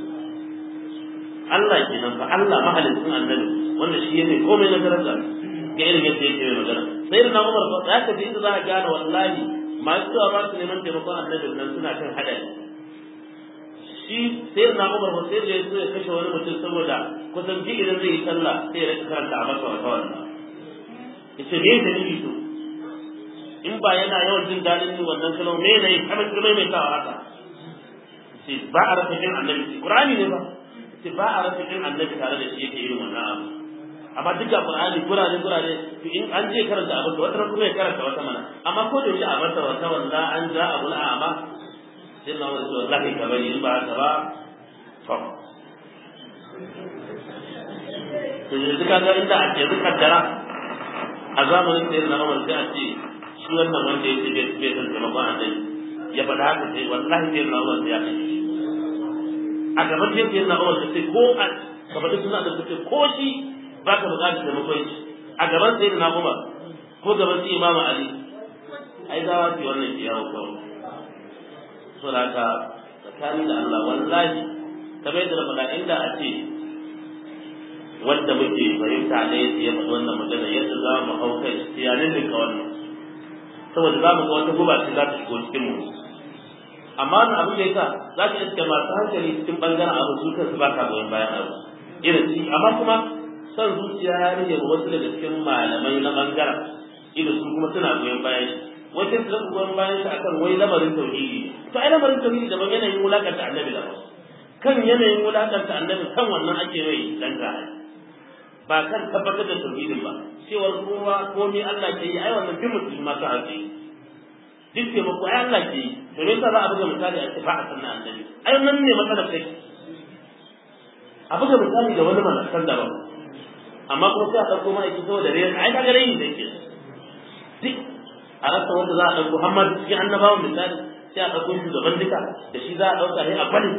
Allah kenan fa Allah mahalicin annabi wanda shi ne komai na daraja ga irin yadda yake mai magana sai da Umar ba za ka ji inda za ka gane wallahi masu cewa ba su neman taimakon annabin nan suna kan hadari shi sai na Umar ba sai da ya so ya kashe wani mutum saboda kusan ji idan zai yi sallah sai ya rika karanta a masa wata wannan yace me yake nufi to in ba yana yawan jin dadin wannan kalmar me ne kamar kuma mai tawa haka ce ba a rasa jin annabi Qur'ani ne ba ce ba a rasa jin annabi tare da shi yake irin wannan abu amma duk da Qur'ani gurare gurare to in an je karanta abu to wata kuma ya karanta wata mana amma ko da shi a masa wata wanda an ja abul a'ma sai na wani zuwa lafi ka bari in ba haka ba to to yanzu ka ga inda ake yanzu kaddara a zamanin da yana Umar sai a ce shi wannan wanda yake bai bai san taimakon annabi ya faɗa haka sai wallahi sai na Umar sai ya kashe a gaban sai sai na Umar sai ko a kamar suna da suke ko shi ba ka buƙatar taimakon shi a gaban sai na Umar ko gaban sai Imam Ali ai za su yi wannan kiyawo kawai so da haka tsakani da Allah wallahi kamar yadda na faɗa inda a ce wanda muke fahimta ne ya faɗi wannan magana yadda za mu hau kai tiyanin da ka wannan saboda za mu ga wata guba ce za ta shigo cikin mu amma wannan abin da yasa za ka iska masu hankali cikin bangaren abu su kansu ba ka goyon bayan abu irin shi amma kuma son zuciya ya rage wasu daga cikin malamai na bangaren irin su kuma suna goyon bayan shi wajen su zaka goyon bayan shi akan wai lamarin tauhidi to ai lamarin tauhidi daban yanayin wulakanta annabi daban kan yanayin wulakanta annabi kan wannan ake mai dan gaya ba kan tabbatar da tauhidin ba cewar kowa komai Allah ke yi ai wannan bin mutum ma ta haƙi duk taimako ai Allah ke yi to me yasa za a buga misali a ce ba a sanna annabi ai nan ne matsalar take a buga misali da wani malakan daban amma kuma sai a ɗauko ma'aiki saboda rai ai ka ga rai da yake duk a rasa wanda za a ɗauko Muhammad cikin annabawan misali sai a ɗauko shugaban duka da shi za a ɗauka ne a bari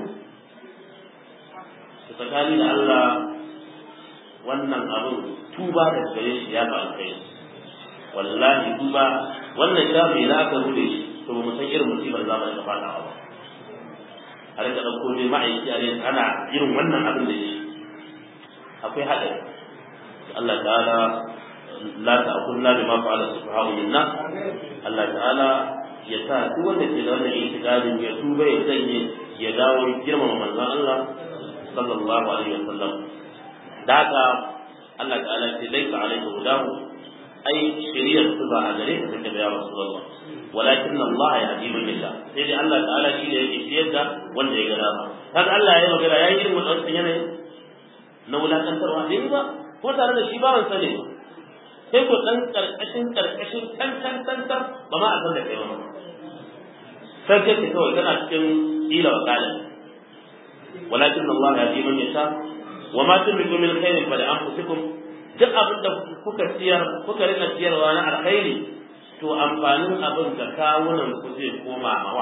tsakani da Allah wannan abin tuba da gare shi ya ba kai wallahi tuba wannan shafi da aka rude shi to ba mu san irin musibar zamanin da fada ba a rika ɗauko ne ma'aiki a ne ana irin wannan abin da shi akwai haɗari Allah ta'ala la ta'kunna bima fa'ala subhanahu minna Allah ta'ala ya sa duk wanda ke da wannan itikadin ya tuba ya sanye ya dawo girmama manzon Allah sallallahu alaihi wasallam da haka Allah ta'ala ce laisa alaihi hudahu ai shari'ar su ba a gare ka take da ya rasulullah walakin Allah ya hadi man yasha sai dai Allah ta'ala shi ne yake shiyar da wanda ya ga dama kaga Allah ya yi magana ya yi irin wannan yanayin na wulakantarwa bai ba ko tare da shi ba ran sani sai ko dan karkashin karkashin kan kan kan kan ba ma a san da kai ba sai kai kawai kana cikin ila wa kalin walakin Allah ya hadi man yasha wa ma tunfiqu min khairin fa li anfusikum duk abin da kuka ciyar kuka rika ciyarwa na alkhairi to amfanin abin da kawunan ku zai koma mawa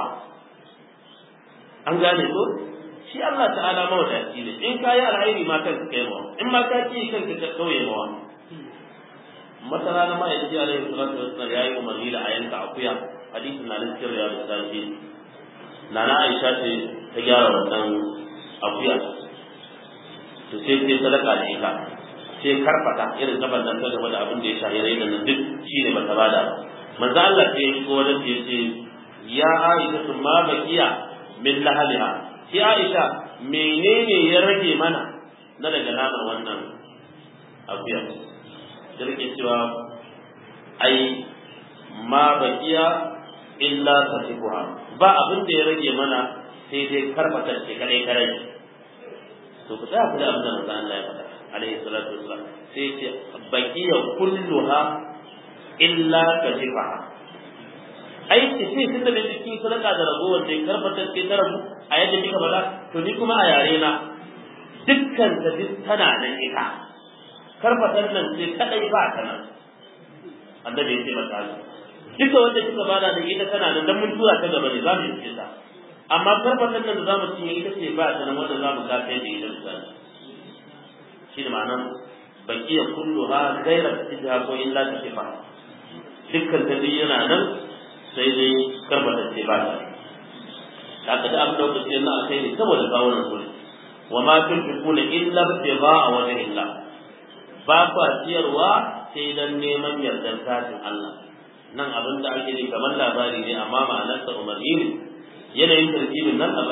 an gane ko shi Allah ta'ala mawadaci ne in kayi alkhairi ma kanka kai mawa in ma ka ci kanka ka kauye mawa masana na ma'aikaci alaihi salatu wassalam yayi umarni da a yanka akuya hadisin na cikin riyadu salihin nana Aisha ce ta gyara wannan akuya to sai sai sadaka da ita sai karfata irin gaban nan ta game da abin da ya shahi rai da nan duk shine bata bada manzo Allah sai ya shigo wajen ta yace ya Aisha sun ma bakiya min lahaliha sai Aisha menene ya rage mana na daga naman wannan akuya da rike cewa ai ma bakiya illa tasifuha ba abin da ya rage mana sai dai karfata ce kadai kadai to ku tsaya ku da abin da manzo Allah ya faɗa alaihi salatu wassalam sai ce baqiya kulluha illa kajifaha ai ce sai tunda da cikin sadaka da ragowar da karfata ce ta rabu a yadda kika faɗa to ni kuma a yare na dukkan ta duk tana nan ita karfatar nan ce kadai ba ta nan annabi ya ce mata duka wanda kika bada da ita tana nan dan mun tura ta gaba ne za mu yi ta amma karfatan nan da za mu cinye ita ce ba ta nan wanda za mu gafe da ita misali shi da ma'anar bakiya kullu ha gaira tijha ko illa ta kifa dukkan ta dai yana nan sai dai karfata ce ba ta haka da abin da kuka ce na akai ne saboda kawunan su wa ma tunfiquna illa ibtigha'a wajhi Allah ba kwa ciyarwa sai dan neman yardar zatin Allah nan abin da ake yi kamar labari ne amma ma'anarsa umarni ne yanayin tarkibin nan labari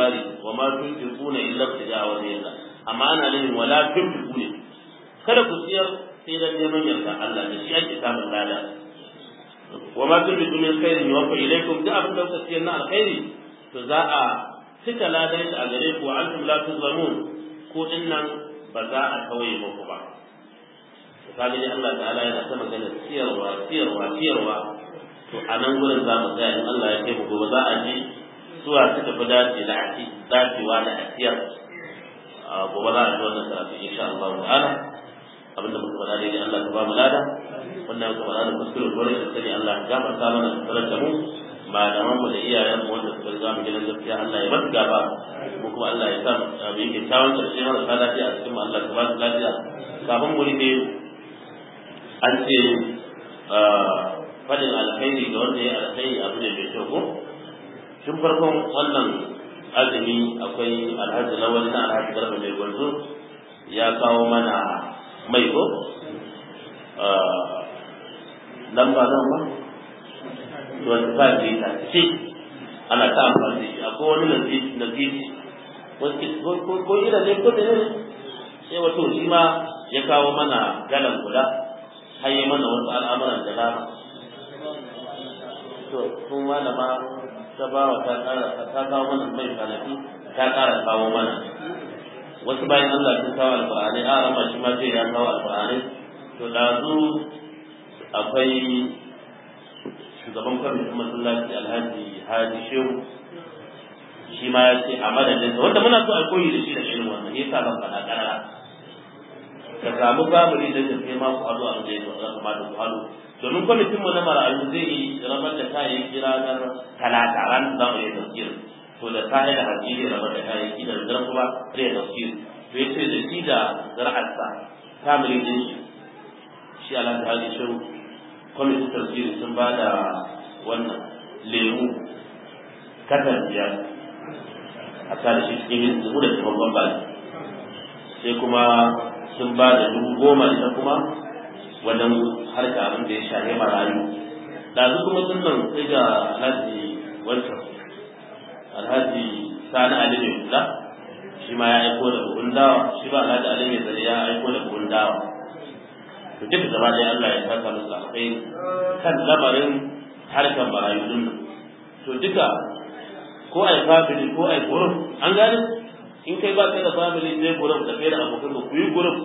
wa ma tunfiquna illa ibtida'a wajhillah amma ana nufin wala tunfiqu ne kada ku siyar sai dan neman yarda Allah da shi ake samun lada wa ma tunfiqu min khairin yuwaffa ilaykum da abin da kuka siyar na alkhairi to za a cika ladan shi a gare ku wa antum la tuzlamun ko dinnan ba za a kawai muku ba kaga dai Allah ta'ala yana ta magana siyarwa siyarwa siyarwa to a nan gurin za mu tsaya in Allah ya kai mu gobe za a ji zuwa suka fi dace da aki dacewa da asiyar gobe za a ji wannan karatu insha Allah ta'ala abinda muka faɗa dai Allah ta ba mu lada wannan muka faɗa da kuskure gore da sani Allah ya gafarta mana da sanar da mu malaman mu da iyayen mu wanda suka riga mu gidan gaskiya Allah ya bar gaba mu kuma Allah ya sa mu yi kyakkyawan karshe mara ta lafiya a cikin mu Allah ta ba su lafiya kafin mu rufe an ce fadin alkhairi ga wanda ya alkhairi abu ne mai kyau ko tun farkon wannan azumi akwai alhaji lawal na alhaji garba mai gwanzo ya kawo mana mai ko lamba nan ba wanda ba ke ta ce ana ta amfani da shi akwai wani nazisi ko ina ne ko da ne sai wato shi ma ya kawo mana galan guda har yi mana wasu al'amuran da dama to sun malama ta ba wa ta kawo mana mai kanafi ta ƙara kawo mana wasu bayan Allah sun kawo alƙur'ani a rama shi ma zai ya kawo alƙur'ani to ɗazu akwai shugaban kwamitin masallaci alhaji haji shehu shi ma ya ce a madadinsa wanda muna so a koyi da shi da irin wannan ya sa ban faɗa ƙarara ka samu family da ka kai ma ku haɗu a da ya kamata ku haɗu domin kwamitin mu na marayu zai yi rabar da kayayyaki ranar talata ran za mu yi tafsir to da ta da haji zai rabar da kayayyaki da zan kuma zai tafsir to ya ce da shi da zara'arsa family din shi shi alhaji haji shiru kwamitin tafsiri sun ba da wannan lemu katar biyar a tare shi cikin zuwa da taimakon baki sai kuma sun ba da dubu goma ita kuma wajen harka abin da ya shahe marayu ɗazu kuma sun nan sai ga alhaji wancan alhaji sani ali mai kula shi ma ya aiko da buhun dawa shi ba alhaji ali mai zare ya aiko da buhun dawa to duk gaba ɗaya Allah ya saka musu akwai kan lamarin harkar marayu din to duka ko ai family ko ai group an gane in kai ba kai da family sai group da kai da abokan ku yi group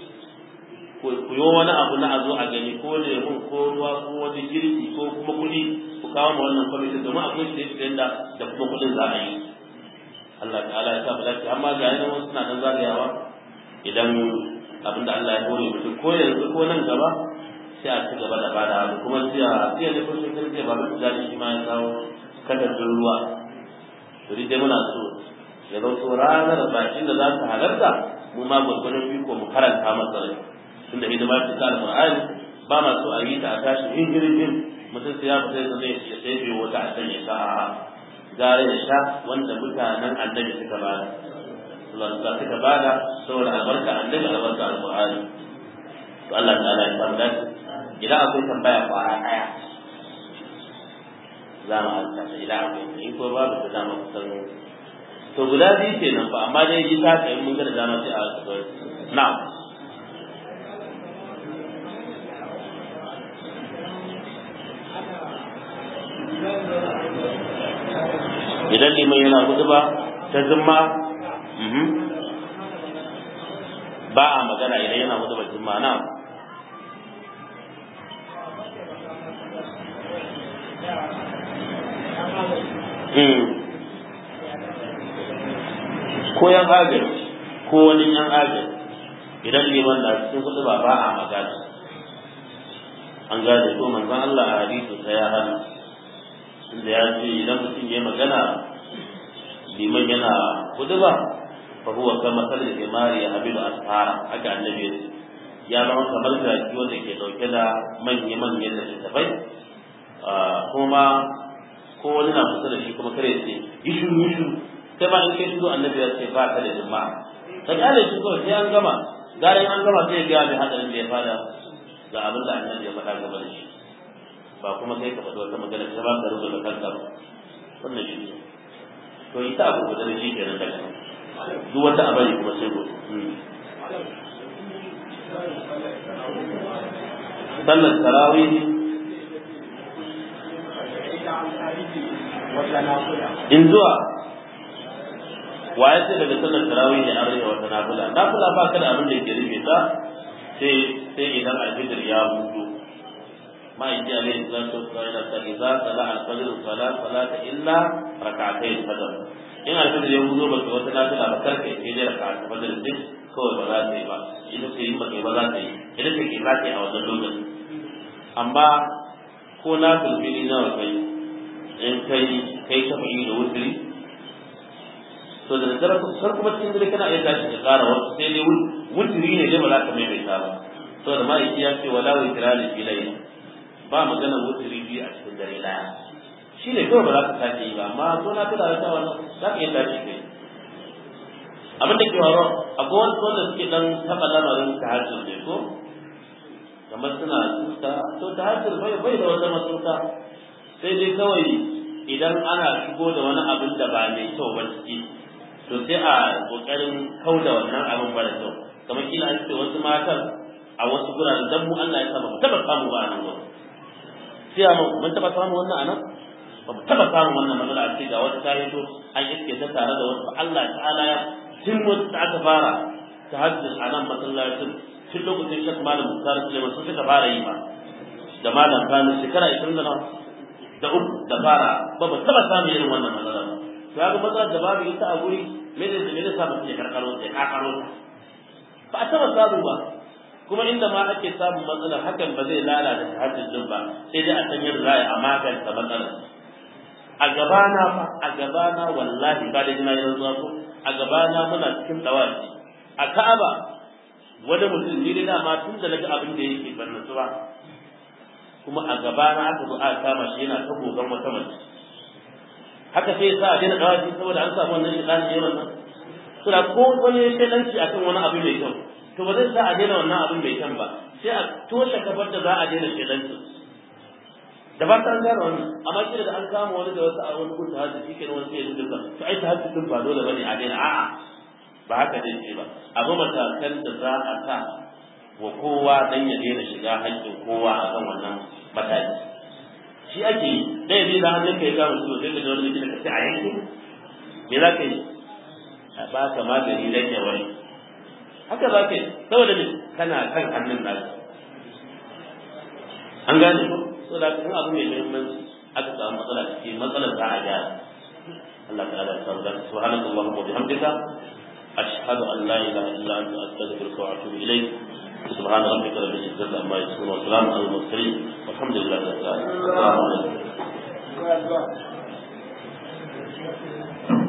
ku yi wani abu na a zo a gani ko lemun ko ruwa ko wani girki ko kuma kuɗi ku kawo ma wannan kwamitin domin akwai shi da da da kuma kuɗin za a yi Allah ta'ala ya sa mu lafiya amma ga yana wasu suna nan zagayawa idan abinda Allah ya hore mutum ko yanzu ko nan gaba sai a ci gaba da bada abu kuma sai a sai ne ko shekar sai ba mutum zai shi ma ya kawo kadardin ruwa to dai muna so ya zo ranar bakin da za su halarta mu ma gwargwadon biko mu karanta masa rai tunda hidima ce ta alqur'ani ba ma so a yi ta a tashi hingirin mutum sai ya fita da zai ya sai biyo wata a can ya sa a gare da sha wanda mutanen annabi suka bada sallallahu alaihi suka bada saboda albarka annabi albarka alqur'ani to Allah ta'ala ya samu dace idan akwai tambaya kwara daya za mu alta idan akwai in ko babu ta dama kusan to guda biyu kenan fa amma dai yi ta kai mun ga da dama sai a na'am idan liman yana hudu ba ta zimma ba a magana idan yana hudu ba zimma na ko yan agaji ko wani yan agaji idan liman na cikin hudu ba ba a magana an gane ko manzon Allah a hadisi sai ya hana tunda ya ce idan mutum ya magana liman yana kuduba fa huwa kama sallar himari ya habilu asfara haka annabi ya zama kamar jaki wanda ke dauke da manya manyan da littafai kuma ko wani na kusa da shi kuma kare ce yi shuru yi shuru sai ma in kai shiru annabi ya ce ba ka da jima'a ka kyale shi kawai sai an gama garin an gama sai ya gaya mai hadarin da ya fada ga abin da annabi ya faɗa game da shi ba kuma kai ka faɗi wata magana ta ba ka rubuta kanka ba wannan shi ne to ita abu guda da shi kenan daga duk wata abari kuma sai gobe sallar tarawih in zuwa waye sai daga sallar tarawih ne an rage wata nafila nafila ba ka da abin da ke rufe ta sai sai idan alfijir ya hudu ma'aiki alaihi salatu wasallam ta idza sala al-fajr fala salata illa rak'atay al-fajr in alfajr ya hudu ba wata nafila ba karka yi sai rak'atay al-fajr din kawai ba za ta yi ba ita ce in ba kai ba za ta yi ita ce ke za ta yi a wannan lokacin amma ko na filfili nawa kai in kai kai shafa'i da wuturi to da daddare sar kuma cikin dare kana iya tashi ka ƙara wasu sai dai wuturi ne dai ba za ka maimaita ba saboda ma'aiki ya ce wala wutira ne fi laila ba magana wuturi biyu a cikin dare daya shi ne kawai ba za ka tashi yi ba amma ko na tada da wannan za ka iya tashi kai abin da ke faruwa akwai wani wanda suke dan taɓa lamarin tahajjud ne ko kamar suna tuta to tahajjud bai bai da wata matuta sai dai kawai idan ana shigo da wani abin da ba mai kyau ba ciki to sai a kokarin kauda wannan abin ba da kyau kamar kila an ce wasu matan a wasu guraren dan mu Allah ya sa mu taba samu ba a nan gurin sai mu mun taba samu wannan anan ba mu taba samu wannan matsala a ce ga wata ta to an iske ta tare da wasu Allah ta'ala ya tun wata aka fara tahajjud a nan masallacin tun lokacin shek malam Musa Suleiman sun suka fara yi ba da malam Kano shekara 20 da nawa da uku da fara ba ba taba samun irin wannan matsala ba to ya ga matsalar da babu ita a guri me ne me ne sa mutum ya karkaro ta ya kakaro ta ba a taba samu ba kuma inda ma ake samun matsalar hakan ba zai lalata tahajjud din ba sai dai a san yadda za a magance matsalar a gabana fa a gabana wallahi ba da jina yanzu zuwa ko a gabana muna cikin dawaci a Ka'aba wani mutum ne da dama tun da naga abin da yake ban nasu ba kuma a gabana aka zo aka kama shi yana ta gogon wata mace haka sai ya sa a daina dawaci saboda an samu wannan shi ɗan yawan nan to da ko wani ya shaidanci akan wani abu mai kyau to ba zai sa a daina wannan abin mai kyan ba sai a toshe kafar da za a daina shaidanci da ba ta an gane wannan amma shi da an kama wani da wasu a wani kun tahajjud shi ke wani sai ya duka to ai tahajjud din ba dole bane a daina a'a ba haka zai ce ba abu matakan da za a sa wa kowa dan ya daina shiga haƙƙin kowa a kan wannan mataki shi ake yi da ya da hannun ka ya kama su sai ka ji wani likita ka ce a yanke me za ka yi a ba ka magani dan ya wani haka za ka yi saboda ne kana kan hannun naka an gane ko so da kan abu mai muhimmanci aka samu matsala ciki matsalar za a gyara Allah ta'ala ya samu zaka subhanaka allahumma wa bihamdika ashhadu an la ilaha illa anta astaghfiruka wa atubu ilayk سبحان ربك رب العزة عما يصفون وسلام على المرسلين والحمد لله رب العالمين السلام عليكم